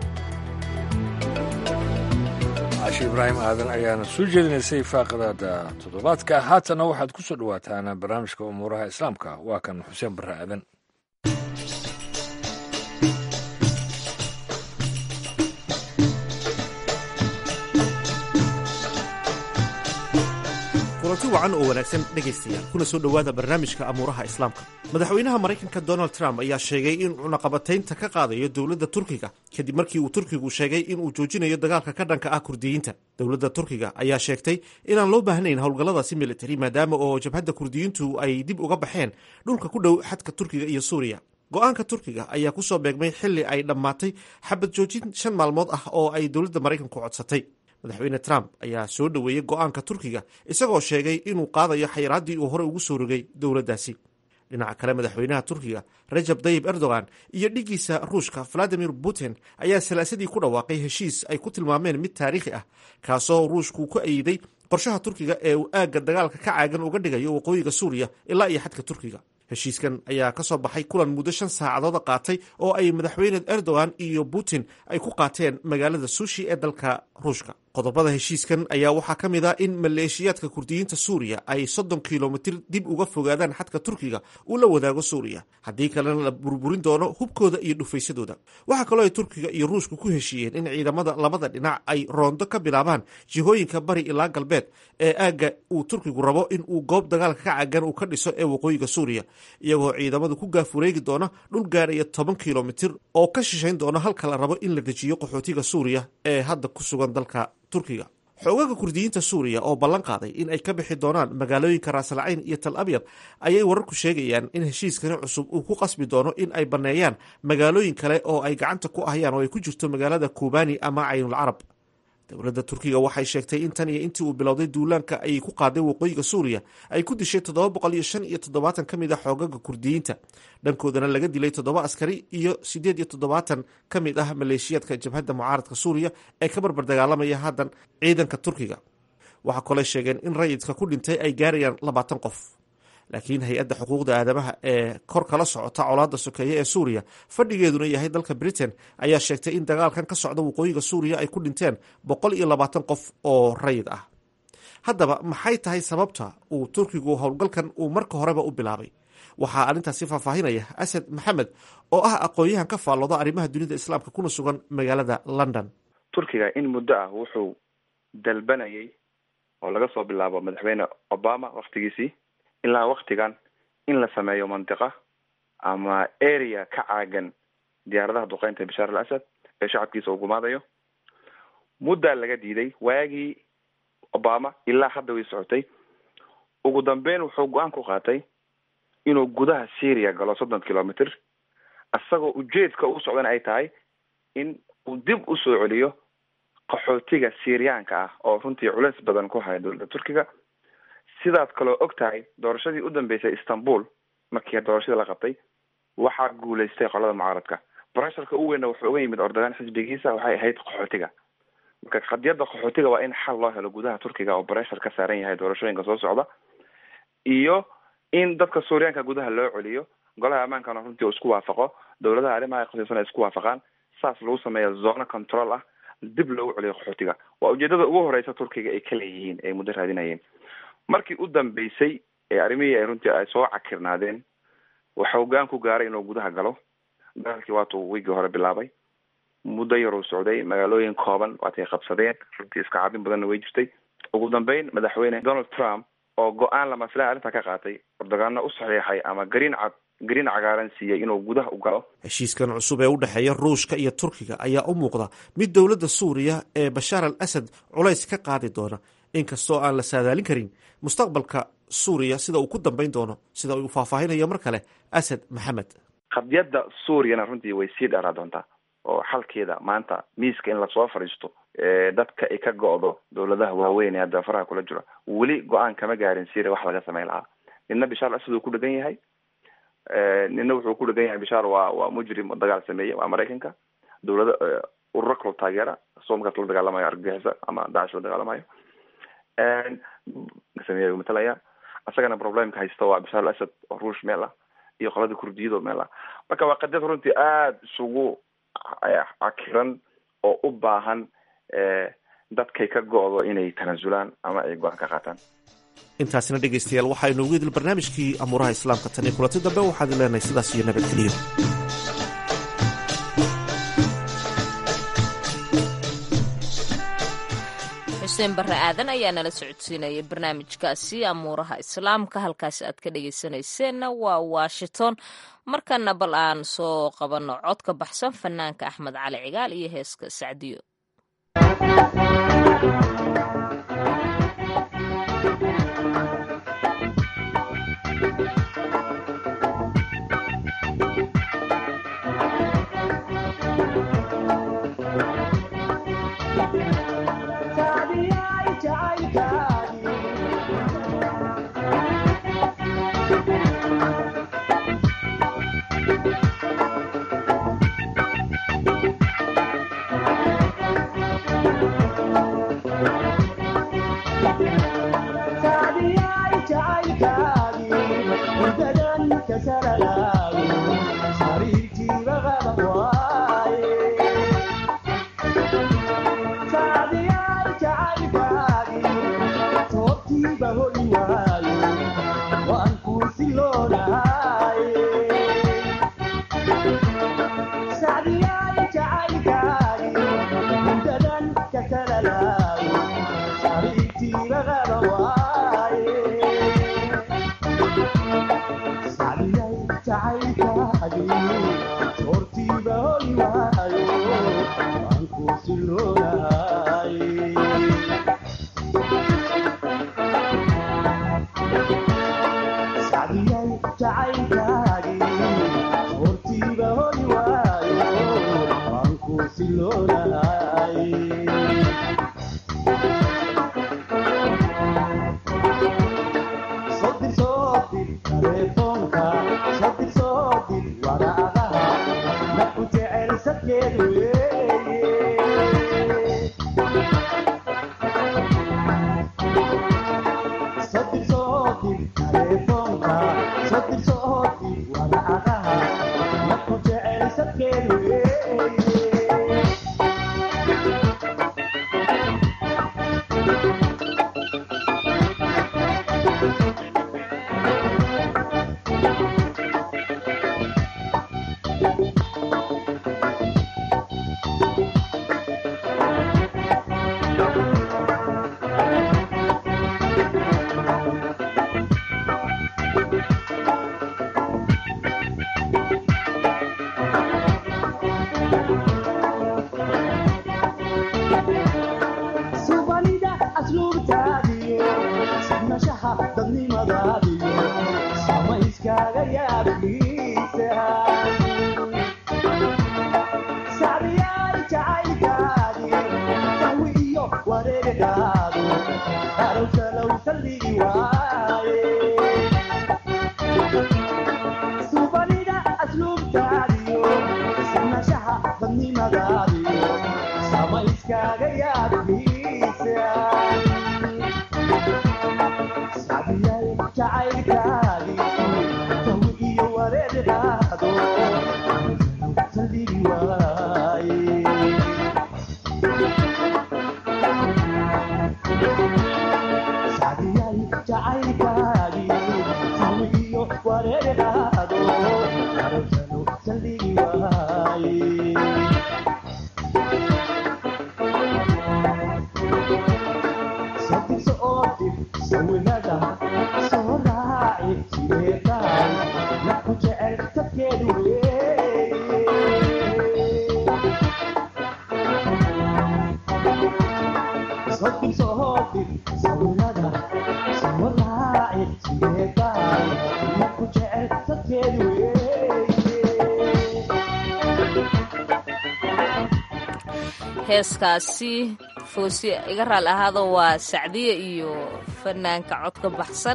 Speaker 2: caashi ibraahim aadan ayaana soo jeedinaysay faaqadaada toddobaadka haatana waxaad ku soo dhowaataan barnaamijka umuuraha islaamka waa kan xuseen barre aadan
Speaker 16: kulanti wacan oo wanaagsan dhegaystayaal kuna soo dhowaada barnaamijka amuuraha islaamka madaxweynaha maraykanka donald trump ayaa sheegay in cunaqabataynta ka qaadayo dowladda turkiga kadib markii uu turkigu sheegay inuu joojinayo dagaalka ka dhanka ah kurdiyiinta dowladda turkiga ayaa sheegtay inaan loo baahnayn howlgalladaasi militari maadaama oo jabhadda kurdiyiintu ay dib uga baxeen dhulka ku dhow xadka turkiga iyo suuriya go-aanka turkiga ayaa kusoo beegmay xili ay dhammaatay xabad joojin shan maalmood ah oo ay dowladda maraykanku codsatay madaxweyne trump ayaa soo dhoweeyey go-aanka turkiga isagoo sheegay inuu qaadayo xayiraaddii uu horey ugu soo rogay dowladdaasi dhinaca kale madaxweynaha turkiga rajab tayib erdogan iyo dhiggiisa ruushka valadimir putin ayaa salaasadii ku dhawaaqay heshiis ay ku tilmaameen mid taariikhi ah kaasoo ruushku ku ayiday qorshaha turkiga ee uu aagga dagaalka ka caagan uga dhigayo waqooyiga suuriya ilaa iyo xadka turkiga heshiiskan ayaa ka soo baxay kulan muddo shan saacadooda qaatay oo ay madaxweyne erdogan iyo putin ay ku qaateen magaalada sushi ee dalka ruushka qodobada heshiiskan ayaa waxaa ka mid ah in maleeshiyaadka kurdiyiinta suuriya ay soddon kilomitir dib uga fogaadaan xadka turkiga uu la wadaago suuriya haddii kalena la burburin doono hubkooda iyo dhufaysadooda waxaa kaloo ay turkiga iyo ruushka ku heshiiyeen in ciidamada labada dhinac ay roondo ka bilaabaan jihooyinka bari ilaa galbeed ee aagga uu turkigu rabo in uu goob dagaalka ka cagan uu ka dhiso ee waqooyiga suuriya iyagoo ciidamadu ku gaafureegi doona dhul gaaraya toban kilomitir oo ka shishayn doona halka la rabo in la dejiyo qaxootiga suuriya ee hadda ku sugan dalka turkiga xoogaga kurdiyiinta suuriya oo ballan qaaday in ay ka bixi doonaan magaalooyinka raasalcayn iyo tal abyad ayay wararku sheegayaan in heshiiskani cusub uu ku qasbi doono in ay banneeyaan magaalooyin kale oo ay gacanta ku ahayaan oo ay ku jirto magaalada kubani ama caynul carab dowladda turkiga waxay sheegtay in tan iyo intii uu bilowday duulaanka ayay ku qaaday waqooyiga suuriya ay ku dishay toddoba boqol iyo shan iyo toddobaatan ka mid ah xoogaga kurdiyiinta dhankoodana laga dilay toddoba askari iyo siddeed iyo toddobaatan ka mid ah maleeshiyaadka jabhadda mucaaradka suuriya ee ka barbar dagaalamaya haddan ciidanka turkiga waxaa koley sheegeen in rayidka ku dhintay ay gaarayaan labaatan qof laakiin hay-adda xuquuqda aadamaha ee kor kala socota colaadda sokeeye ee suuriya fadhigeeduna yahay dalka britain ayaa sheegtay in dagaalkan ka socda waqooyiga suuriya ay ku dhinteen boqol iyo labaatan qof oo rayid ah haddaba maxay tahay sababta uu turkigu howlgalkan uu marka horeba u bilaabay waxaa arrintaasi faahfaahinaya asad maxamed oo ah aqoon-yahan ka faallooda arrimaha dunida islaamka kuna sugan magaalada london
Speaker 17: turkiga in muddo ah wuxuu dalbanayay oo laga soo bilaabo madaxweyne obama waktigiisii ilaa waktigan in la sameeyo mantiqa ama area ka caagan diyaaradaha duqeynta bashaar al asad ee shacabkiisa uu gumaadayo muddaa laga diiday waagii obama ilaa hadda way socotay ugu dambeyn wuxuu go-aan ku qaatay inuu gudaha syria galo soddon kilometer isagoo ujeedka u socdana ay tahay in uu dib usoo celiyo qaxootiga syriyaanka ah oo runtii culeys badan ku haya dowladda turkiga sidaad kaloo og tahay doorashadii u dambeysay istanbul markii doorashadii la qabtay waxaa guulaystay qolada mucaaradka brasharka u weynna wuxuu uga yimid ordogan xisbigiisa waxay ahayd qaxootiga marka qadiyadda qaxootiga waa in xal loo helo gudaha turkiga oo breshar ka saaran yahay doorashooyinka soo socda iyo in dadka suuriyaanka gudaha loo celiyo golaha ammaankana runtii uu isku waafaqo dowladaha arrimaha khasiisan ay isku waafaqaan saas lagu sameeya zone control ah dib loogu celiyo qaxootiga waa ujeedada ugu horeysa turkiga ay ka leeyihiin ay muddo raadinayeen markii u dambeysay ee arrimihii ay runtii ay soo cakirnaadeen waxa hogaan ku gaaray inuu gudaha galo dagaalkii waatuu wiigii hore bilaabay muddo yaruu socday magaalooyin kooban waatay qabsadeen runtii iska caabin badanna way jirtay ugu dambeyn madaxweyne donald trump oo go-aan lama filaan arrinta ka qaatay ordogaano u saxiixay ama gariin cad gariin cagaaran siiyey inuu gudaha u galo
Speaker 16: heshiiskan cusub ee u dhexeeya ruushka iyo turkiga ayaa u muuqda mid dowladda suuriya ee bashaar al asad culays ka qaadi doona inkastoo aan la saadaalin karin mustaqbalka suuriya sida uu ku dambeyn doono sida uu faahfaahinayo mar kale asad maxamed
Speaker 17: qadiyadda suuriyana runtii way sii dheeraa doontaa oo xalkeeda maanta miiska in lasoo fadhiisto dadka ay ka go-do dowladaha waaweyn ee hadda faraha kula jiro weli go-aan kama gaarin syria wax laga sameyn lahaa nina bishaar asad uu ku dhegan yahay nina wuxuu ku dhegan yahay bishaar waa waa mujrim oo dagaal sameeye waa maraykanka dowlada ururo kaloo taageera soo markaas la dagaalamayo argagixisa ama dacish la dagaalamayo sameeya matalaya isagana problemka haysta waa bishaar al asad oo ruush meel ah iyo qolada kurdiyado meel ah marka waa qadiyad runtii aada isugu cakiran oo u baahan dadkay ka go-do inay tanaasulaan ama ay go-aan ka qaataan
Speaker 16: intaasina dhegaystayaal waxaynu ugu idil barnaamijkii amuuraha islaamka tan iyo kulanti dambe waxaad leenahay sidaas iyo nabadgeliyo
Speaker 1: xuseen barre aadan ayaa nala socodsiinayay barnaamijkaasi amuuraha islaamka halkaasi aad ka dhegaysanayseena waa washington markana bal aan soo qabanno cod ka baxsan fanaanka axmed cali cigaal iyo heeska sacdiyo heeskaasi foosi iga raali ahaado waa sacdiye iyo fanaanka codka baxsan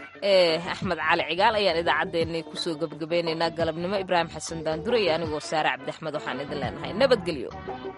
Speaker 1: ee axmed cali cigaal ayaan idaacaddeenni kusoo gebagabaynaynaa galabnimo ibraahim xasan daandure iyo anigoo saare cabdiaxmed waxaan idin leenahay nabadgelyo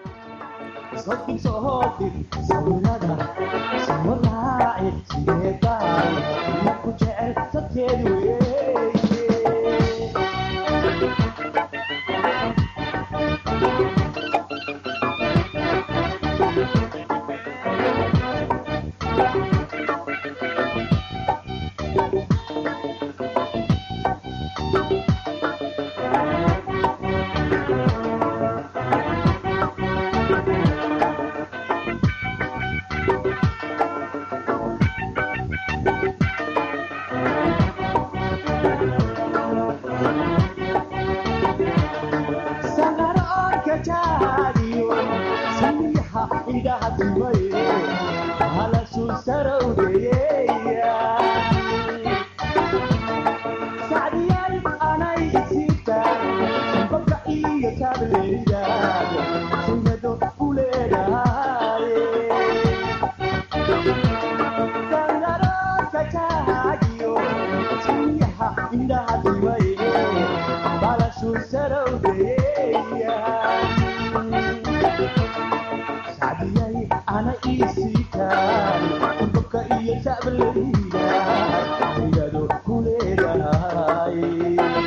Speaker 18: ana isiitaan qurubka iyo jacbaleyda iyado ku leedahay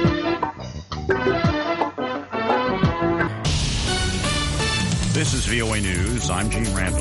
Speaker 19: VOA News, I'm Gene Randall.